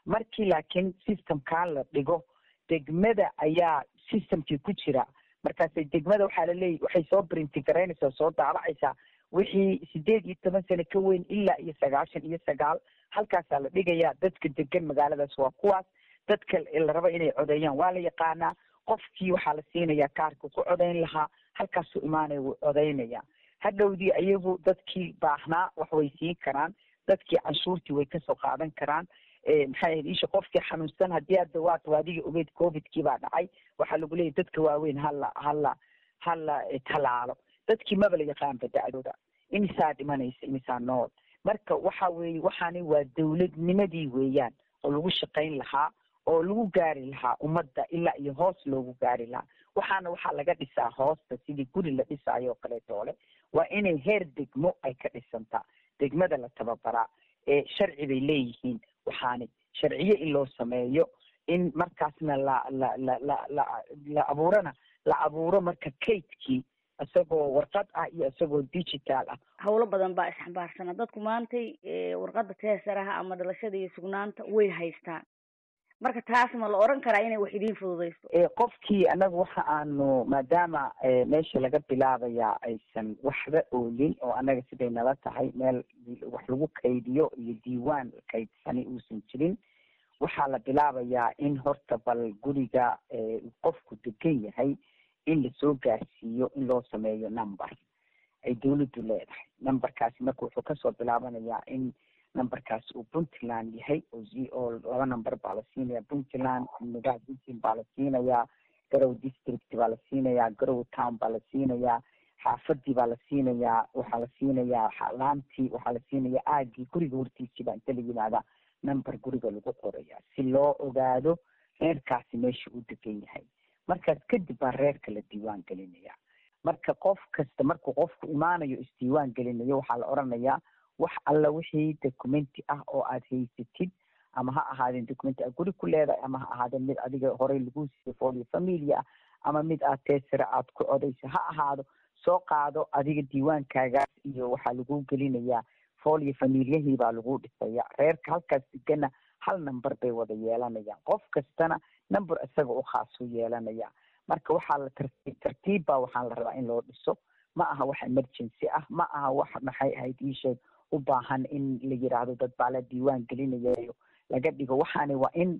C: markii laakiin systemkaa la dhigo degmada ayaa systemkii ku jira markaasay degmada waxaa laleeyahy waxay soo brinti garaynaysaa soo daabacaysaa wixii sideed iyo toban sano ka weyn ilaa iyo sagaashan iyo sagaal halkaasaa la dhigayaa dadka degan magaaladaas waa kuwaas dadka la raba inay codeeyaan waa la yaqaanaa qofkii waxaa la siinayaa kaarka ku codayn lahaa halkaasuu imaanaya wuu codaynaya hadhowdii ayagu dadkii baahnaa wax way siin karaan dadkii canshuurtii way kasoo qaadan karaan maxay ahayd isha qofkii xanuunsan haddii hadda waad adiga ogeyd covidkii baa dhacay waxaa lagu leeyahy dadka waaweyn hala hala hala talaalo dadkii maba la yaqaanba dacdooda imisaa dhimanaysa imisaa nool marka waxa weeye waxaani waa dowladnimadii weeyaan oo lagu shaqayn lahaa oo lagu gaari lahaa ummadda ilaa iyo hoos loogu gaari lahaa waxaana waxaa laga dhisaa hoosta sidii guri la dhisaayo oo kaleetoole waa inay heer degmo ay ka dhisantaa degmada la tababaraa ee sharci bay leeyihiin waxaani sharciyo in loo sameeyo in markaasna la la la la la la abuurana la abuuro marka kaydkii isagoo warqad ah iyo isagoo digital ah
G: howlo badan baa isxambaarsana dadku maantay warqadda teesaraha ama dhalashada iyo sugnaanta way haystaan marka taas ma la oran karaa inay wax idiin fududayso
C: qofkii anagu waxa aanu maadaama meesha laga bilaabayaa aysan waxba oolin oo anaga siday nala tahay meel wax lagu kaydiyo iyo diiwaan kaydsani uusan jirin waxaa la bilaabayaa in horta bal guriga qofku degan yahay in lasoo gaarsiiyo in loo sameeyo number ay dawladdu leedahay numberkaasi marka wuxuu kasoo bilaabanayaa in numberkaas uu puntland yahay oo laba number baa la siinaya puntland nugaha puntland baa la siinayaa garow district baa la siinayaa garow town baa la siinayaa xaafadii baa la siinayaa waxaa la siinayaa laantii waxaa la siinayaa aagii guriga hortiisii baa inta la yimaadaa number guriga lagu qoraya si loo ogaado reerkaasi meesha uu degan yahay markaas kadib baa reerka la diiwaan gelinaya marka qof kasta markuu qofku imaanayo isdiiwaan gelinayo waxaa la oranayaa wax alla wixii documenti ah oo aad haysatid ama ha ahaadeen documenti aad guri ku leedahay ama ha ahaadeen mid adiga horey lagu siiyey folio familia ah ama mid aad teesira aad ku codayso ha ahaado soo qaado adiga diiwaankaagaas iyo waxaa lagu gelinayaa folio familiyahii baa lagu dhisaya reerka halkaas degana hal number bay wada yeelanayaan qof kastana number isaga u khaas u yeelanaya marka waxaa la tartiib tartiib baa waxaan la rabaa in loo dhiso ma aha wax emergency ah ma aha wax maxay ahayd iisheeg u baahan in la yiraahdo dad baa la diiwaan gelinayayo laga dhigo waxaani waa in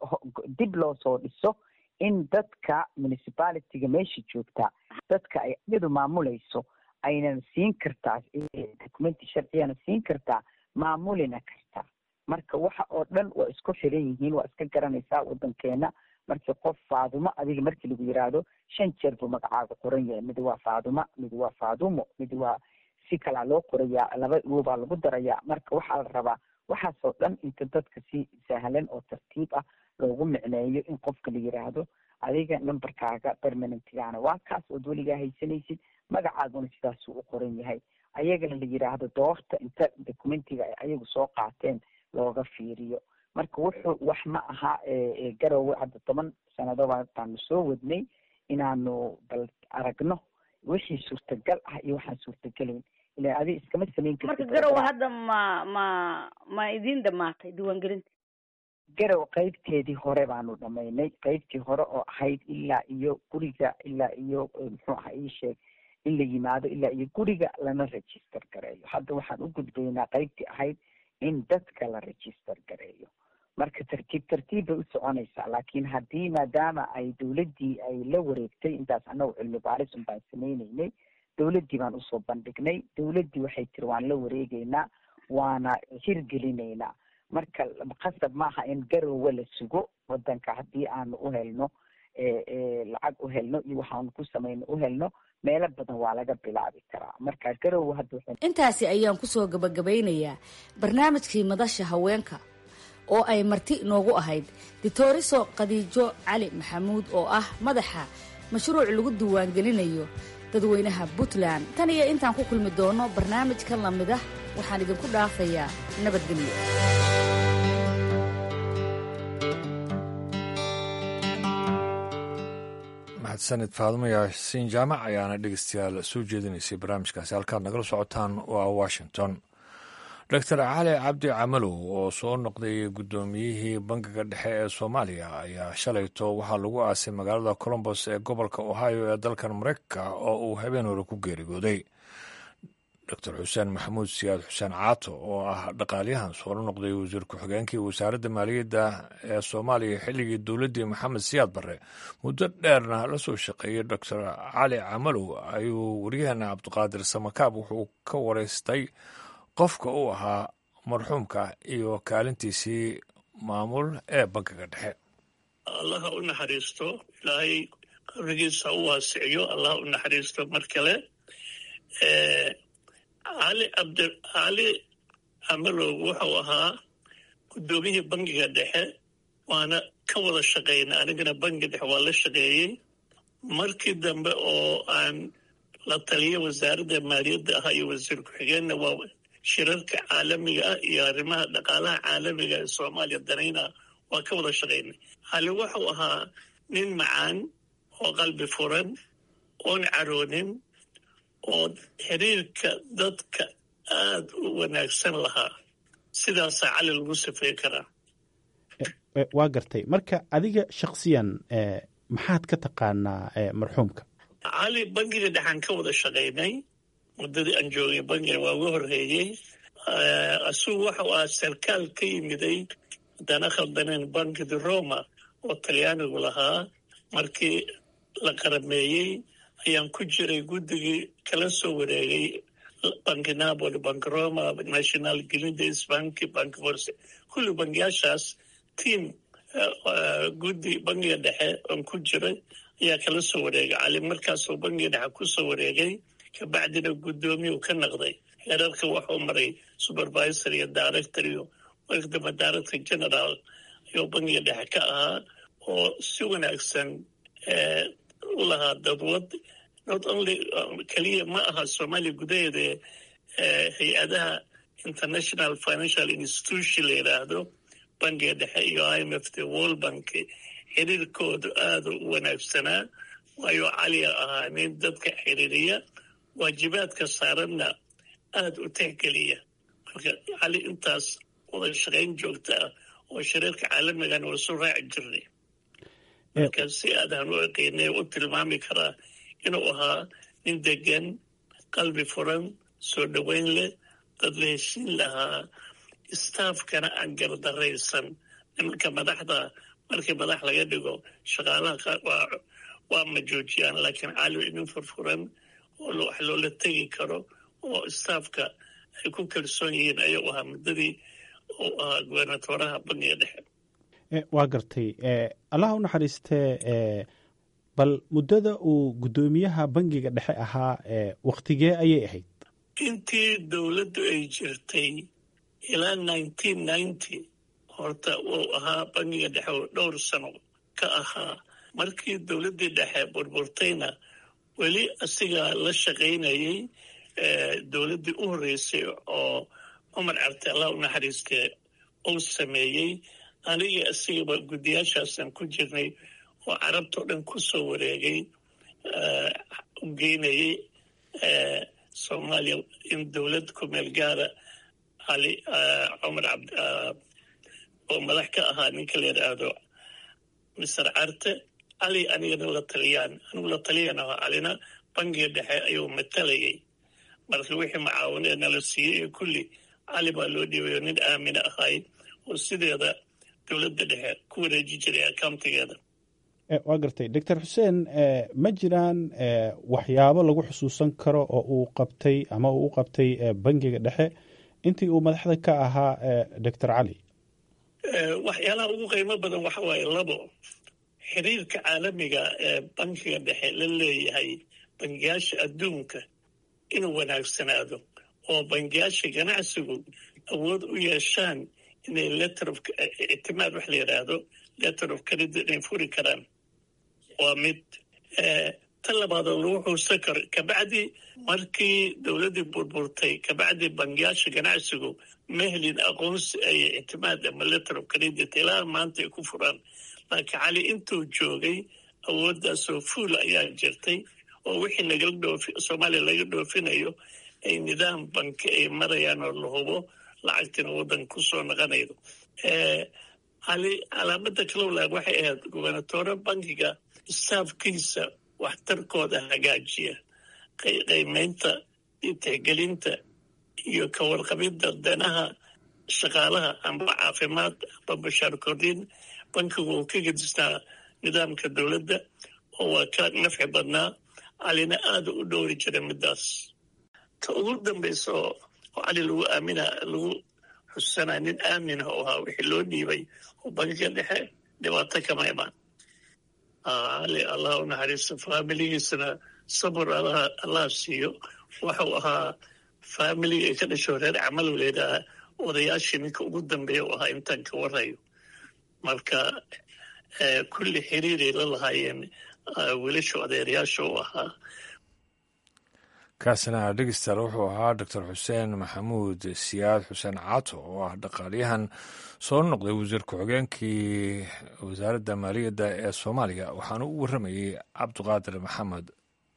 C: dib loo soo dhiso in dadka municipalityga meesha joogtaa dadka ay iyadu maamulayso aynan siin kartaa documenti sharciyana siin kartaa maamulina kartaa marka waxa oo dhan waa isku xiran yihiin waa iska garanaysaa wadankeena markii qof faadumo adiga markii lagu yiraahdo shan jeer buu magacaaga qoran yahay mid waa faaduma mid waa faadumo mid waa si kalaa loo qorayaa laba uobaa lagu darayaa marka waxaa la rabaa waxaasoo dhan inta dadka si sahlan oo tartiib ah loogu micneeyo in qofka la yiraahdo adiga numberkaaga permanentgaana waa kaas ood weligaa haysanaysid magacaaguna sidaasuu u qoran yahay ayagana la yiraahdo doorta inta documentiga ay ayagu soo qaateen looga fiiriyo marka wuxuu wax ma aha garowe hadda toban sannadoba baanu soo wadnay inaanu bal aragno wixii suurtagal ah iyo waxaan suurtagelayn ila adi iskama samayn
G: marka garowe hadda ma ma ma idin dhamaatay diiwaangelinta
C: garow qeybteedii hore baanu dhamaynay qeybtii hore oo ahayd ilaa iyo guriga ilaa iyo muxuu aha ii sheeg in la yimaado ilaa iyo guriga lana register gareeyo hadda waxaan u gudbaynaa qeybtii ahayd in dadka la register gareeyo marka tartiib tartiib bay u soconaysaa laakiin haddii maadaama ay dawladdii ay la wareegtay intaas annagu cilmi baaris un baan sameyneynay dawladdii baan usoo bandhignay dawladdii waxay tiri waan la wareegeynaa waana hirgelinaynaa marka qasab maaha in garowe la sugo wadanka haddii aanu u helno lacag u helno iyo waxaanu ku samayno u helno meelo badan waa laga bilaabi karaa marka garowe hadda
G: intaasi ayaan kusoo gabagabaynayaa barnaamijkii madasha haweenka oo ay marti inoogu ahayd ditoriso khadiijo cali maxamuud oo ah madaxa mashruuc lagu diiwaangelinayo dadweynaha puntland tan iyo intaan ku kulmi doono barnaamijkan lamid ah waxaan idinku dhaafayaa nabadgelyo
A: mahadsanid faadumo yaasiin jaamac ayaana dhegeystayaal soo jeedinaysay barnaamijkaasi halkaad nagala socotaan waa washington doctor cali cabdi camalow oo soo noqday guddoomiyihii bangiga dhexe ee soomaaliya ayaa shalayto waxaa lagu aasay magaalada colombos ee gobolka ohio ee dalkan mareykanka oo uu habeen hore ku geeriyooday doctor xuseen maxamuud siyaad xuseen caato oo ah dhaqaalyahan soo noqday wasiir ku-xigeenkii wasaaradda maaliyadda ee soomaaliya xilligii dowladdii maxamed siyaad barre muddo dheerna la soo shaqeeyey doctor cali camalow ayuu waryaheena cabdiqaadir samakaab wuxuu ka wareystay qofka uu ahaa marxuumka iyo kaalintiisii maamul ee bankiga dhexe
H: allaha u naxariisto ilaahay qabrigiisa u waasiciyo allaha u naxariisto mar kale cali cabdi cali camalow wuxuu ahaa guddoomiyihii bangiga dhexe waana ka wada shaqaynay anigana bangiga dhexe waa la shaqeeyey markii dambe oo aan la taliya wasaaradda maaliyadda ahaa iyo wasiir ku-xigeenna waa shirarka caalamiga ah iyo arrimaha dhaqaalaha caalamiga ee soomaaliya danayna waa ka wada shaqaynay cali wuxuu ahaa nin macaan oo qalbi furan oon caroonin oo xiriirka dadka aada u wanaagsan lahaa sidaasaa cali lagu safey karaa
I: waa gartay marka adiga shaksiyan maxaad ka taqaanaa marxuumka
H: cali bangiga dhexaan ka wada shaqaynay muddadii aan joogay bangiga waa uga horreeyey asugu waxau ahaa sarkaal ka yimiday haddana khaldaneen bankidi roma oo talyaanigu lahaa markii la qarameeyey ayaan ku jiray guddigii kala soo wareegay banki napoli banki roma national greendays banki banki forse kulli bangiyaashaas tiam guddi bangiga dhexe oon ku jiray ayaa kala soo wareegay cali markaasoo bangiga dhexe ku soo wareegay kabacdina guddoomiyu ka naqday heerarka waxuu maray supervisor iyo director iyo marka dambe director general ayuu bangiga dhexe ka ahaa oo si wanaagsan u lahaa dadwad not only keliya ma aha soomaaliya gudaheeda hay-adaha international financial institution la yidhaahdo bangiga dhexe iyo i m f t world bank xiriirkoodu aada u wanaagsanaa waayo caliya ahaa nin dadka xiriiriya waajibaadka saaranna aada u tixgeliya marka cali intaas wada shaqayn joogta ah oo shariirka caalamigana waa soo raaci jirnay marka si aadaan u eqeynay u tilmaami karaa inuu ahaa nin degan qalbi furan soo dhoweyn leh dad la heshiin lahaa staafkana aan gardaraysan nimanka madaxda markii madax laga dhigo shaqaalaha qaar waa waa ma joojiyaan laakiin cali inin furfuran oo wax loola tegi karo oo staafka ay ku kalsoon yihiin ayuu ahaa muddadii uu ahaa gubernatoraha bangiga dhexe
I: waa gartay allaha u naxariistee bal muddada uu guddoomiyaha bangiga dhexe ahaa waktigee ayay ahayd
H: intii dowladdu ay jirtay ilaa nineteen ninety horta uu ahaa bangiga dhexe oo dhowr sano ka ahaa markii dowladdii dhexe burburtayna weli asigaa la shaqaynayay dowladdii u horreysay oo cumar carte allah u naxariistee uu sameeyey anigii asigaba guddiyaashaasaan ku jirnay oo carabtao dhan ku soo wareegay u geynayay soomaaliya in dowlad ku meel gaara cali cumar cabd oo madax ka ahaa ninka la yidhaahdo mister carte cali anigana la taliyaan anigu la taliyan aho calina bangiga dhexe ayuu matalayay marka wixii macaawinee nala siiyey ee kulli cali baa loo dhiibayo nin aamina ahay oo sideeda dowladda dhexe ku wareeji jiray accountigeeda
I: waa gartay doctor xuseen ma jiraan waxyaabo lagu xusuusan karo oo uu qabtay ama uu u qabtay bangiga dhexe intii uu madaxda ka ahaa doctor cali
H: waxyaalaha ugu qiimo badan waxa waaye labo xiriirka caalamiga ee bankiga dhexe la leeyahay bangiyaasha adduunka inuu wanaagsanaado oo bangiyaasha ganacsigu awood u yeeshaan inay letter of ictimaad wax la yidhaahdo letter of credit inay furi karaan waa mid tan labaadoo lagu xuusan karo kabacdi markii dowladdii burburtay kabacdi bangiyaasha ganacsigu ma helin aqoonsi ay ictimaad ama letter of credit ilaa maanta ay ku furaan laakiin cali intuu joogay awooddaasoo fuul ayaa jirtay oo wixii nagala dhoofi soomaaliya laga dhoofinayo ay nidaam banki ay marayaan oo la hubo lacagtina waddanka ku soo naqanaydo calaamada kalowlaag waxay ahayd gobernatore bankiga staafkiisa waxtarkooda hagaajiya qiimaynta iyo tixgelinta iyo ka warqabidda danaha shaqaalaha amba caafimaad amba bashaar kordhin bankigu uu ka gedistaa nidaamka dowladda oo waa ka nafci badnaa calina aada u dhowri jiray middaas ta ugu dambaysa oo cali lagu aamina lagu xusanaa nin aaminah oo ahaa wixii loo dhiibay oo bankiga dhexe dhibaato kama imaan cali allah u naxariisto faamiligiisana sabir allah siiyo waxau ahaa faamiliga ay ka dhasho reer camalow leedaha odayaashii ninka ugu dambeeya u ahaa intaan ka warayo marka kulli xiriiray la lahaayeen wiilasha odeerayaasha u ahaa
A: kaasina dhegeystayaal wuxuu ahaa doctor xuseen maxamuud siyaad xuseen caato oo ah dhaqaaliyahan soo noqday wasiir ku-xigeenkii wasaaradda maaliyadda ee soomaaliya waxaana u warramayey cabdiqaadir maxamed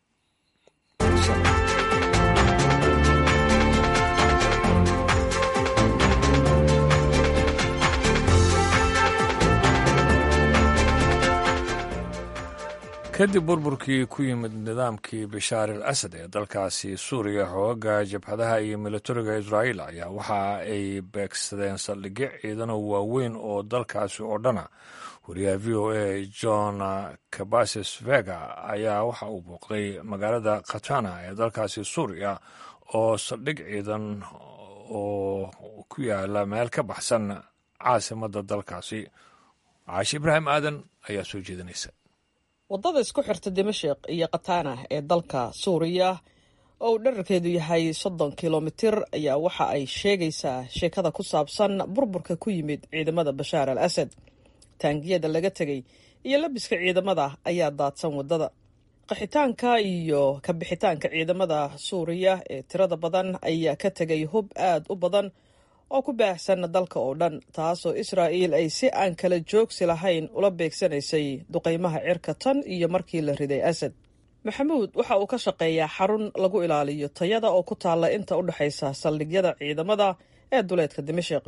A: kadib burburkii ku yimid nidaamkii bashaar al asad ee dalkaasi suuriya xoogaga jabhadaha iyo militariga israa'iil ayaa waxa ay beegsadeen saldhigyo ciidano waaweyn oo dalkaasi oo dhana wariyaha v o a john cabases vega ayaa waxa uu booqday magaalada khatana ee dalkaasi suuriya oo saldhig ciidan oo ku yaala meel ka baxsan caasimadda dalkaasi caashi ibraahim aadan ayaa soo jeedinaysa
J: waddada isku xirta dimashik iyo katana ee dalka suuriya oo uu dherarkeedu yahay soddon kilomitir ayaa waxa ay sheegaysaa sheekada ku saabsan burburka ku yimid ciidamada bashaar al asad taangiyada laga tegay iyo labiska ciidamada ayaa daadsan waddada qaxitaanka iyo ka bixitaanka ciidamada suuriya ee tirada badan ayaa ka tegay hub aad u badan oo ku baahsan dalka oo dhan taasoo israa'iil ay si aan kala joogsi lahayn ula beegsanaysay duqaymaha cirka tan iyo markii la riday asad maxamuud waxa uu ka shaqeeyaa xarun lagu ilaaliyo tayada oo ku taalla inta u dhexaysa saldhigyada ciidamada ee duleedka dimashik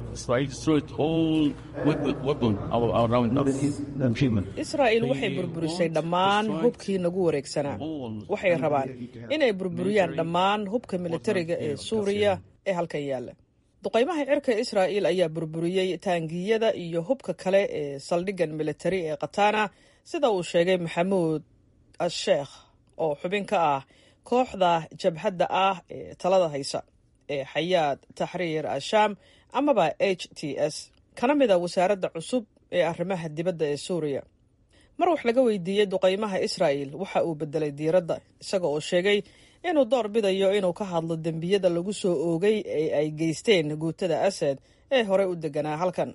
J: israa'iil waxay burburisay dhammaan hubkii nagu wareegsanaa waxay rabaan inay burburiyaan dhammaan hubka militariga ee suuriya ee halkan yaalla duqaymaha cirka israa'iil ayaa burburiyey taangiyada iyo hubka kale ee saldhiggan militari ee katana sida uu sheegay maxamuud asheekh oo xubin ka ah kooxda jabhadda ah ee talada haysa ee xayaad taxriir ashaam amaba h t s kana mid a wasaaradda cusub ee arrimaha dibadda ee suuriya mar wax laga weydiiyey duqaymaha israa'il waxa uu bedelay diiradda isaga oo sheegay inuu door bidayo inuu ka hadlo dembiyada lagu soo oogay ee ay geysteen guutada asad ee horey u deganaa halkan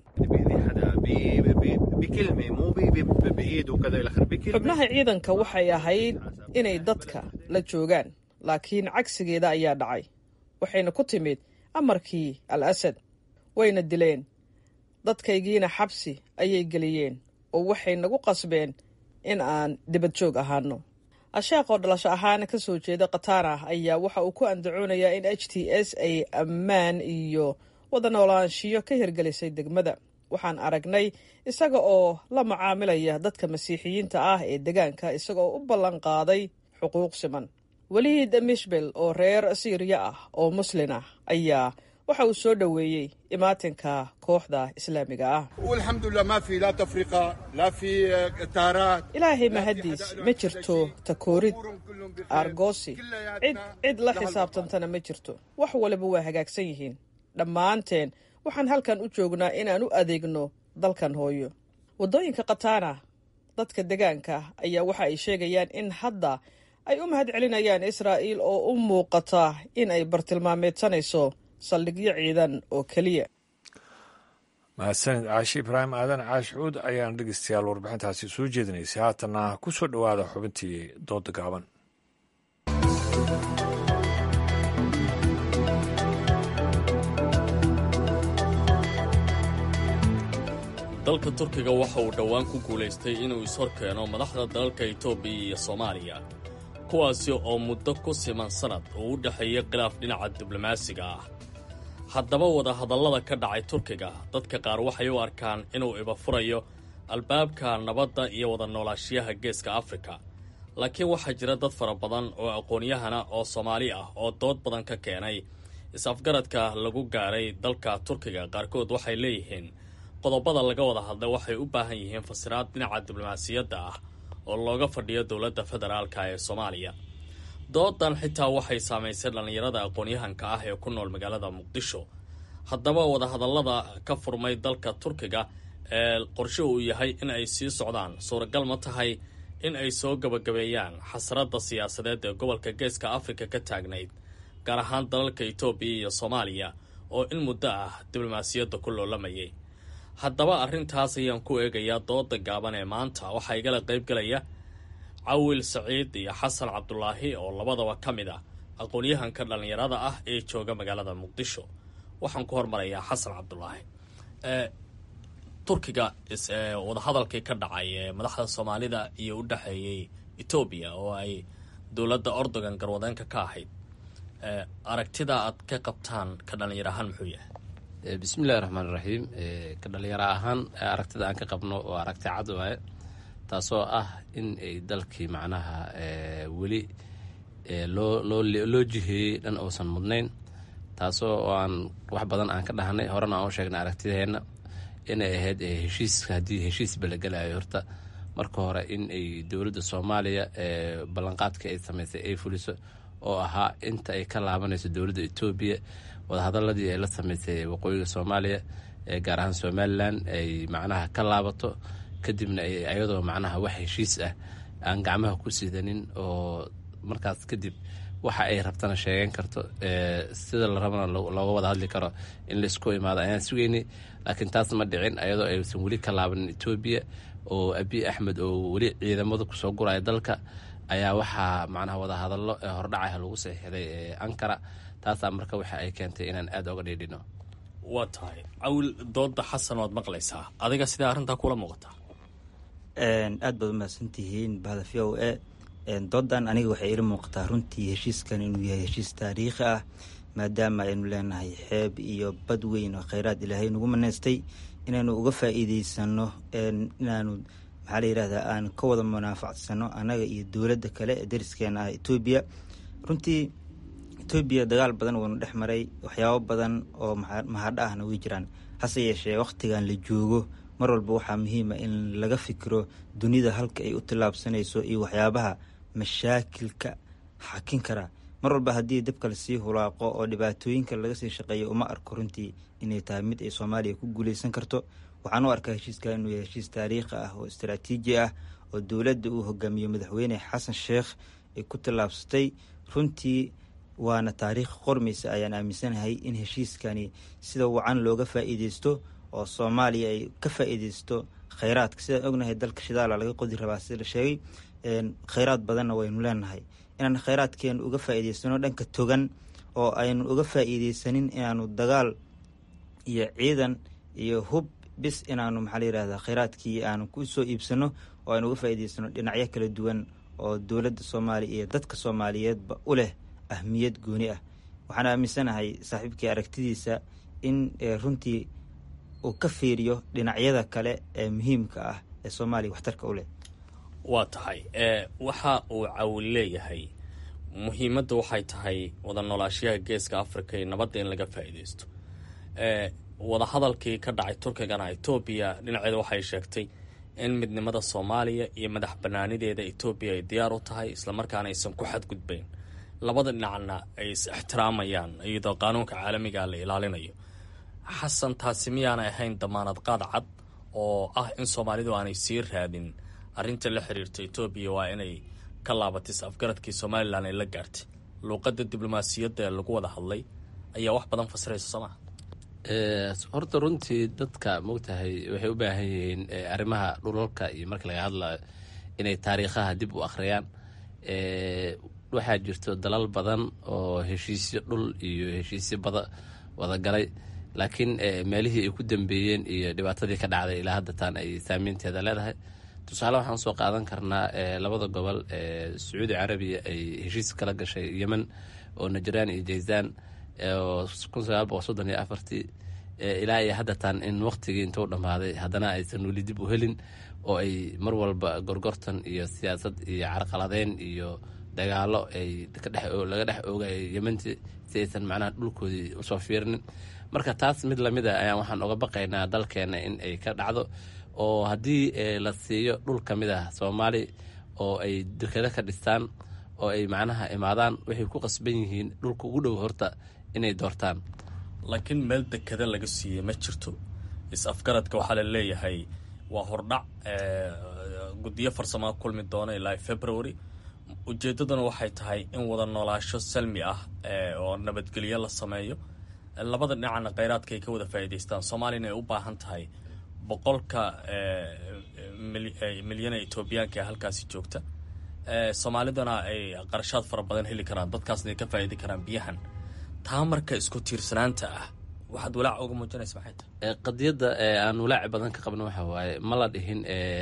J: xubnaha ciidanka waxay ahayd inay dadka la joogaan laakiin cagsigeeda ayaa dhacay waxayna ku timid amarkii al asad wayna dileen dadkaygiina xabsi ayay geliyeen oo waxay nagu qasbeen in aan dibad joog ahaano asheekh oo dhalasho ahaan ka soo jeeda katana ayaa waxa uu ku andacoonayaa in h t s ay ammaan iyo wada noolaanshiyo ka hirgelisay degmada waxaan aragnay isaga oo la macaamilaya dadka masiixiyiinta ah ee degaanka isagaoo u ballan qaaday xuquuq siman weliid mishbel oo reer siiriya ah oo muslin ah ayaa waxa uu soo dhoweeyey imaatinka kooxda islaamiga ah ilaahay mahaddiis ma jirto takoorid aargoosi cid cid la xisaabtantana ma jirto wax waliba waa hagaagsan yihiin dhammaanteen waxaan halkan u joognaa inaan u adeegno dalkan hooyo waddooyinka katana dadka degaanka ayaa waxa ay sheegayaan in hadda ay u mahad celinayaan israa'iil oo u muuqata in ay bartilmaameedsanayso saldhigyo ciidan oo keliya
A: mahadsanid caashi ibraahim aadan caash cuud ayaan dhegeystayaal warbixintaasi soo jeedinaysay haatanna ku soo dhowaada xubintii dooda gaaban
K: dalka turkiga waxa uu dhowaan ku guulaystay inuu ishor keeno madaxda dalalka etoobiya iyo soomaaliya kuwaasi oo muddo ku siman sannad uu u dhexeeyey khilaaf dhinaca diblomaasiga ah haddaba wadahadallada ka dhacay turkiga dadka qaar waxay u arkaan inuu ibafurayo albaabka nabadda iyo wada noolaashiyaha geeska afrika laakiin waxaa jira dad fara badan oo aqoon-yahana oo soomaali ah oo dood badan ka keenay is-afgaradka lagu gaaray dalka turkiga qaarkood waxay leeyihiin qodobada laga wada hadlay waxay u baahan yihiin fasiraad dhinaca diblomaasiyadda ah oo looga fadhiyo dowladda federaalka ee soomaaliya doodan xitaa waxay saamaysay dhallinyarada aqoon-yahanka ah ee ku nool magaalada muqdisho haddaba wadahadallada ka furmay dalka turkiga ee qorshe uu yahay in ay sii socdaan suuragal ma tahay in ay soo gabagabeeyaan xasradda siyaasadeed ee gobolka geeska afrika ka taagnayd gaar ahaan dalalka etoobiya iyo soomaaliya oo in muddo ah diblomaasiyadda ku loolamayay haddaba arrintaas ayaan ku eegayaa dooda gaaban ee maanta waxaa igala qaybgalaya cawil saciid iyo xasan cabdulaahi oo labadaba ka mid ah aqoon-yahanka dhallinyarada ah ee jooga magaalada muqdisho waxaan ku hormarayaa xasan cabdulaahi turkiga wadahadalkii ka dhacay ee madaxda soomaalida iyo u dhexeeyey etoobiya oo ay dowladda ordogan garwadeenka ka ahayd aragtida aad ka qabtaan ka dhallinyar ahaan muxuu yahay
L: bismillahi raxmaan iraxiim ka dhalinyaro ahaan aragtida aan ka qabno oo aragti cad waaye taasoo ah in ay dalkii macnaha weli loo loo jiheeyey dhan uusan mudnayn taasoo oo aan wax badan aan ka dhahnay horena aan u sheegnay aragtideenna inay ahayd heshiiska haddii heshiisba la gelayo horta marka hore in ay dowladda soomaaliya ballanqaadka ay samaysay ay fuliso oo ahaa inta ay ka laabanayso dowladda etoobiya wadahadaladii ay la samaysay waqooyiga soomaaliya gaar ahaan somalilan ay macnaha ka laabato kadibna ayadoo macnaha wax heshiis ah aan gacmaha ku sidanin oo markaas kadib waxa ay rabtana sheegan karto sida la rabana looga wada hadli karo in laisku imaado ayaan sugeynay laakiin taas ma dhicin ayadoo aysan weli ka laabanin etoobiya oo abiy axmed oo weli ciidamada kusoo guraya dalka ayaa waxaa macnaha wadahadallo ee hordhacaha lagu saxiixday ee ankara taasaa marka waxa ay keentay inaan aada oga dhiidhino
K: waa tahay cawil dooda xasan waad maqlaysaa adiga sidee arrintaa kula muuqataa
M: aad baad umahadsantihiin bahda v o a doodan aniga waxay ila muuqataa runtii heshiiskan inuu yahay heshiis taariikhi ah maadaama aynu leenahay xeeb iyo bad weyn oo kheyraad ilaahay nagu maneystay inaynu uga faa-iideysano inaanu maxaa la yirahdaa aan ka wada munaafacsano annaga iyo dowladda kale ee dariskeena ah etoobiya runtii etoobiya dagaal badan wuunu dhex maray waxyaabo badan oo mahadho ahna way jiraan hase yeeshee wakhtigan la joogo mar walba waxaa muhiima in laga fikiro dunida halka ay u tillaabsanayso iyo waxyaabaha mashaakilka xakin kara mar walba haddii dabka lasii hulaaqo oo dhibaatooyinka laga sii shaqeeyo uma arko runtii inay tahay mid ay soomaaliya ku guuleysan karto waxaan u arkaa heshiiska inuu yahay heshiis taariikhi ah oo istaraatiiji ah oo dowladda uu hogaamiyo madaxweyne xasan sheekh ay ku tallaabsatay runtii waana taariikh qormaysa ayaan aaminsanahay in heshiiskani sida wacan looga faa-iideysto oo soomaaliya ay ka faa-iideysto kheyraadka sidaan ognahay dalka shidaala laga qodi rabaa sida la sheegay kheyraad badanna waynu leenahay inaan kheyraadkeenu uga faa-iideysano dhanka togan oo aynu uga faa-iideysanin inaanu dagaal iyo ciidan iyo hub bis inaanu maxaa la yirahdaa kheyraadkii aanu ku soo iibsano oo aynu uga faa-iideysano dhinacyo kala duwan oo dowladda soomaaliya iyo dadka soomaaliyeedba u leh ahmiyad gooni ah waxaan aaminsanahay saaxiibkii aragtidiisa in runtii uu ka fiiriyo dhinacyada kale ee muhiimka ah ee soomaaliya waxtarka u leh
K: waa tahay waxa uu cawil leeyahay muhiimadda waxay tahay wada noolaashiyaha geeska africa iyo nabadda in laga faa-iideysto wadahadalkii ka dhacay turkigana etoobiya dhinaceeda waxay sheegtay in midnimada soomaaliya iyo madax banaanideeda etoobiya ay diyaar u tahay islamarkaana aysan ku xadgudbayn labada dhinacna ay is ixtiraamayaan iyadoo qaanuunka caalamiga la ilaalinayo xasan taasi miyaanay ahayn damaanad qaad cad oo ah in soomaalidu aanay sii raadin arrinta la xiriirta etoobiya waa inay ka laabatay is-afgaradkii somalilan ay la gaartay luuqadda diblomaasiyadda ee lagu wada hadlay ayaa wax badan fasiraysa soo maa
L: horta runtii dadka mogtahay waxay u baahan yihiin arrimaha dhulalka iyo marka laga hadlayo inay taariikhaha dib u akhriyaan waxaa jirto dalal badan oo heshiisyo dhul iyo heshiisyo bada wadagalay laakiin meelihii ay ku dambeeyeen iyo dhibaatadii ka dhacday ilaa hadda taan ay saameynteeda leedahay tusaale waxaan soo qaadan karnaa labada gobol ee sacuudi carabiya ay heshiis kala gashay yemen oo najraan iyo jaysaan oo kun sagaal boqol soddon iyo afartii ilaa iyo haddatan in waqtigii intuu dhammaaday haddana aysan weli dib u helin oo ay mar walba gorgortan iyo siyaasad iyo carqaladeyn iyo dagaalo ay laga dhex oogay yemantii si aysan macnaha dhulkoodii usoo fiirinin marka taas mid lamid a ayaan waxaan uga baqaynaa dalkeena in ay ka dhacdo oo haddii la siiyo dhul ka mid ah soomaali oo ay dekado ka dhistaan oo ay macnaha imaadaan waxay ku qasban yihiin dhulka ugu dhow horta inay doortaan
K: laakiin meel dekada laga siiyey ma jirto is-afgaradka waxaa la leeyahay waa hordhac guddiyo farsamaa kulmi doona ilaa february ujeeddaduna waxay tahay in wada noolaasho salmi ah oo nabadgelyo la sameeyo labada dhinacna kheyraadka ay ka wada faa'iidaystaan soomaaliyana ay u baahan tahay boqolka milyan ee etoobiyaanka ee halkaasi joogta soomaalidana ay qarashaad fara badan heli karaan dadkaasna ay ka faa'idi karaan biyahan taa marka isku tiirsanaanta ah waxaad walaac uga muujinaysa maxay tahay
L: qadiyadda aan walaaci badan ka qabno waxa waaye ma la dhihin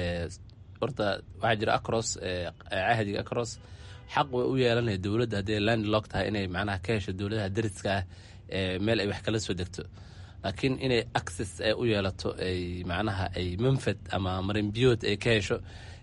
L: horta waxaa jira acros cahdiga acros xaq way u yeelanaya dowladda haddii land lock tahay inay macnaha ka hesho dowladaha dariska ah meel ay wax kala soo degto laakiin inay access ay u yeelato ay macnaha ay manfad ama marinbiyood ay ka hesho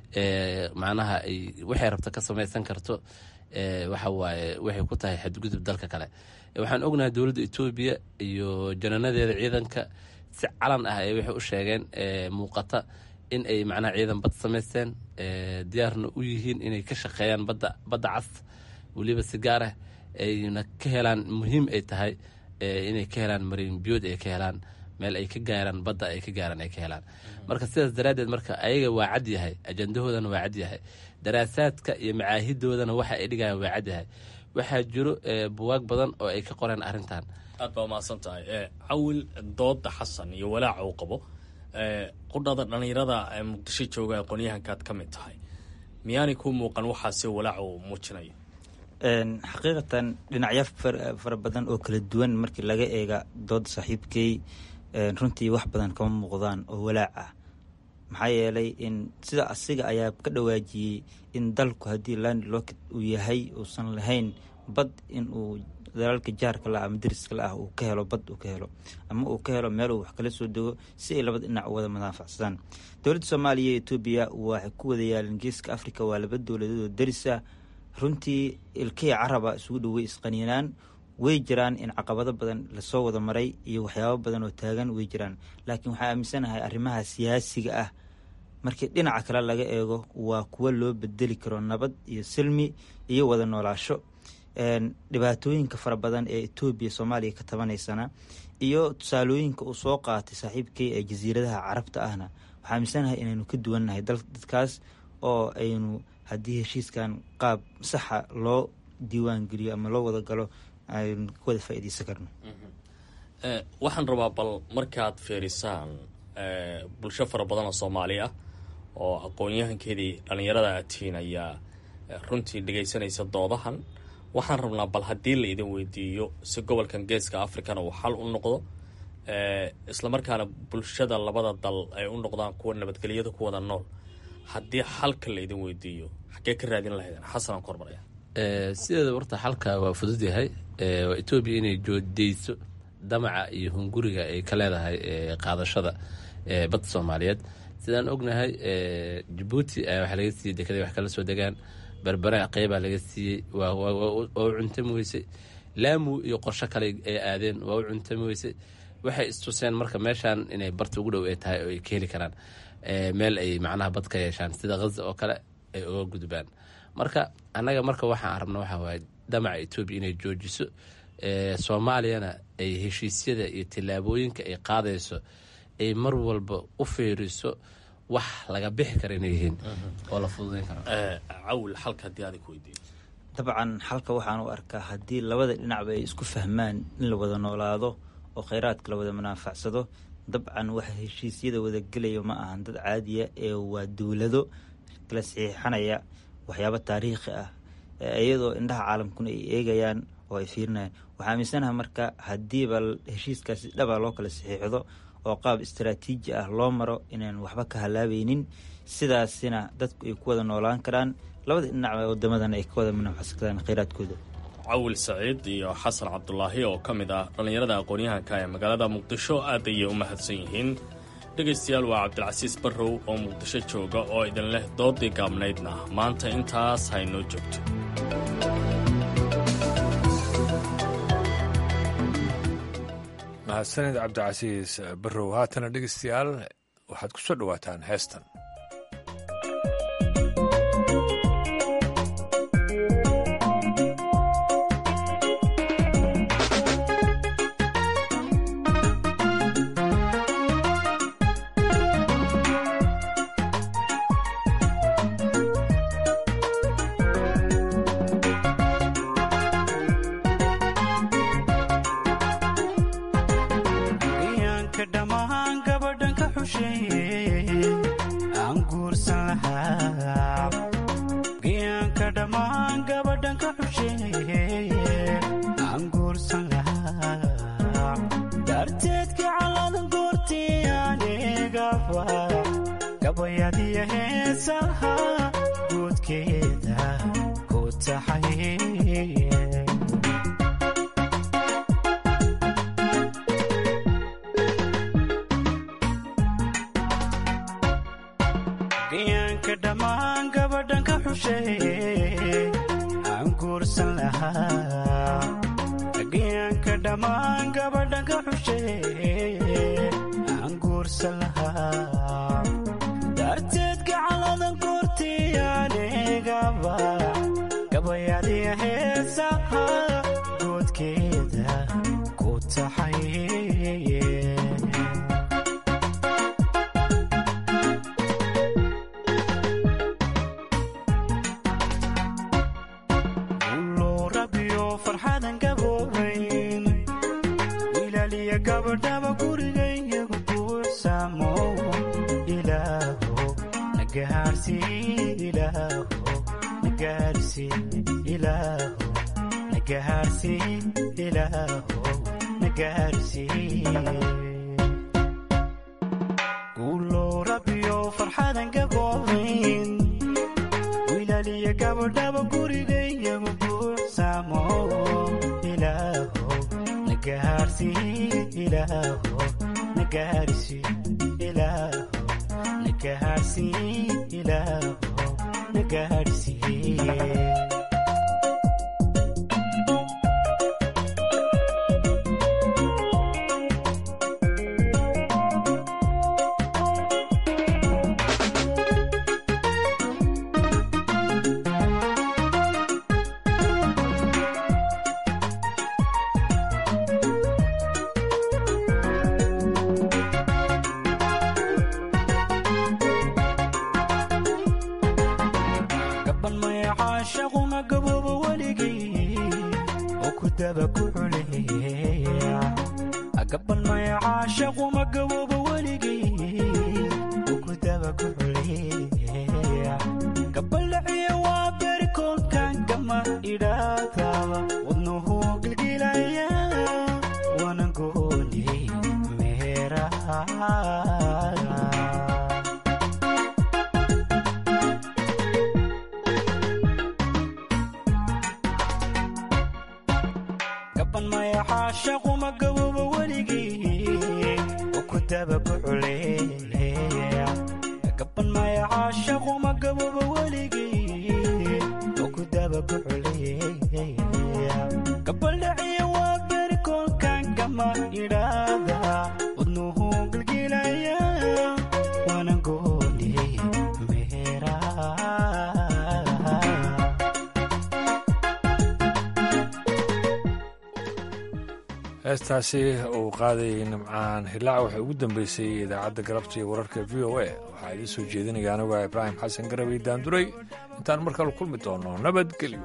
L: macnaha ay waxay rabto ka samaysan karto waxa waaye waxay ku tahay xadgudub dalka kale waxaan ognahay dowladda etoobiya iyo jananadeeda ciidanka si calan ah ay waxay u sheegeen muuqata in ay macnaha ciidan bad samaysteen diyaarna u yihiin inay ka shaqeeyaan badda badda cas weliba si gaar ah ayna ka helaan muhiim ay tahay inay ka helaan marin biyood ay ka helaan meel ay ka gaaraan badda ay ka gaaraan ay ka helaan marka sidaas daraaddeed marka ayaga waa cad yahay ajandahoodana waa cad yahay daraasaadka iyo macaahidoodana waxa ay dhigayaan waa cad yahay waxaa jiro buwaag badan oo ay ka qoreen arrintan
K: aad baa umahadsan tahay cawil dooda xasan iyo walaaca uu qabo qudhada dhallinyarada muqdisho jooga aqoonyahankaad ka mid tahay miyaanay ku muuqan waxaase walaaca uu muujinayo
M: xaqiiqatan dhinacyo fara badan oo kala duwan markii laga eega dooda saaxiibkey runtii wax badan kama muuqdaan oo walaac ah maxaa yeelay in sida asiga ayaa ka dhawaajiyey in dalku haddii land locket uu yahay uusan lahayn bad in uu dalaalka jaarka la ama dariska la ah uu ka helo bad uu ka helo ama uu ka helo meel uu wax kala soo dego si ay labada dhinac u wada madaafacsadaan dowladda soomaaliya iyo etoobiya waxay ku wada yaaleen geeska africa waa laba dowladood oo darisa runtii ilkihii caraba isugu dhowey isqaniinaan way jiraan in caqabado badan lasoo wada maray iyo waxyaabo badan oo taagan way jiraan laakiin waxaa aaminsanahay arrimaha siyaasiga ah markii dhinaca kale laga eego waa kuwo loo bedeli karo nabad iyo silmi iyo wada noolaasho dhibaatooyinka fara badan ee etoobiya soomaaliya ka tabanaysana iyo tusaalooyinka uu soo qaatay saaxiibkay ee jasiiradaha carabta ahna waxaa aaminsanahay inaynu ka duwannahay dadkaas oo aynu haddii heshiiskan qaab saxa loo diiwaan geliyo ama loo wada galo aynu ka wada faa'iidaysan karno
K: waxaan rabaa bal markaad fiirisaan bulsho fara badan oo soomaali ah oo aqoon-yahankeedii dhallinyarada aad tihiin ayaa runtii dhegaysanaysa doodahan waxaan rabnaa bal haddii la idin weydiiyo si gobolkan geeska africana uu xal u noqdo islamarkaana bulshada labada dal ay u noqdaan kuwa nabadgelyada ku wada nool haddii xalka la idin weydiiyo xaggee ka raadin lahaydeen xasanaan ku hormaraya
L: sideeda horta xalka waa fudud yahay waa etoobiya inay joodeyso damaca iyo hunguriga ay ka leedahay qaadashada badda soomaaliyeed sidaan ognahay jabuuti waxaa laga siiyey dekeday wax kala soo degaan berbere qeybaa laga siiyey waa u cuntami weysay laamu iyo qorsho kale ay aadeen waa u cuntami weysay waxay istuseen marka meeshaan inay barta ugu dhow ay tahay oo ay ka heli karaan meel ay macnaha bad ka yeeshaan sida haza oo kale ay uga gudbaan marka annaga marka waxaan rabna waxaa waaye damaca etoobiya inay joojiso soomaaliyana ay heshiisyada iyo tillaabooyinka ay qaadayso ay mar walba u fiiriso wax laga bixi kara inay yihiin oo la fududayn karo
K: cawil xalka haddii adig weydiiyo
M: dabcan xalka waxaan u arkaa haddii labada dhinacba ay isku fahmaan in la wada noolaado oo kheyraadka la wada manaafacsado dabcan waxa heshiisyada wada gelaya ma ahan dad caadiya ee waa dowlado kala saxiixanaya waxyaabo taariikhi ah iyadoo indhaha caalamkuna ay eegayaan oo ay fiirinayaan waxaa aaminsanaha marka haddiiba heshiiskaasi dhaba loo kala saxiixdo oo qaab istaraatiiji ah loo maro inaan waxba ka halaabeynin sidaasina dadku ay ku wada noolaan karaan labada dhinacba wadamadan ay ka wada manafacsadaan kheyraadkooda
K: cawil saciid iyo xasan cabdulaahi oo ka mid ah dhallinyarada aqoon-yahanka ee magaalada muqdisho aad ayay u mahadsan yihiin dhegaystayaal waa cabdilcasiis barrow oo muqdisho jooga oo idin leh doodii gaabnaydna maanta intaas haynoo joogto
A: mahadsanid cabdicasiis barrow haatana dhegaystayaal waxaad ku soo dhowaataan heestan heestaasi uu qaadayay nimcaan hilaac waxay ugu dambeysay idaacadda galabta iyo wararka v o a waxaa idiin soo jeedinaya anigu ah ibraahim xasan garawey daanduray intaan mar kale kulmi doono nabadgelyo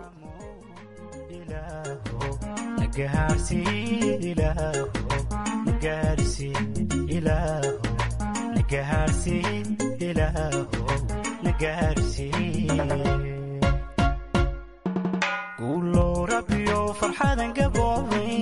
N: guulow rabbiyo farxadan gaboobe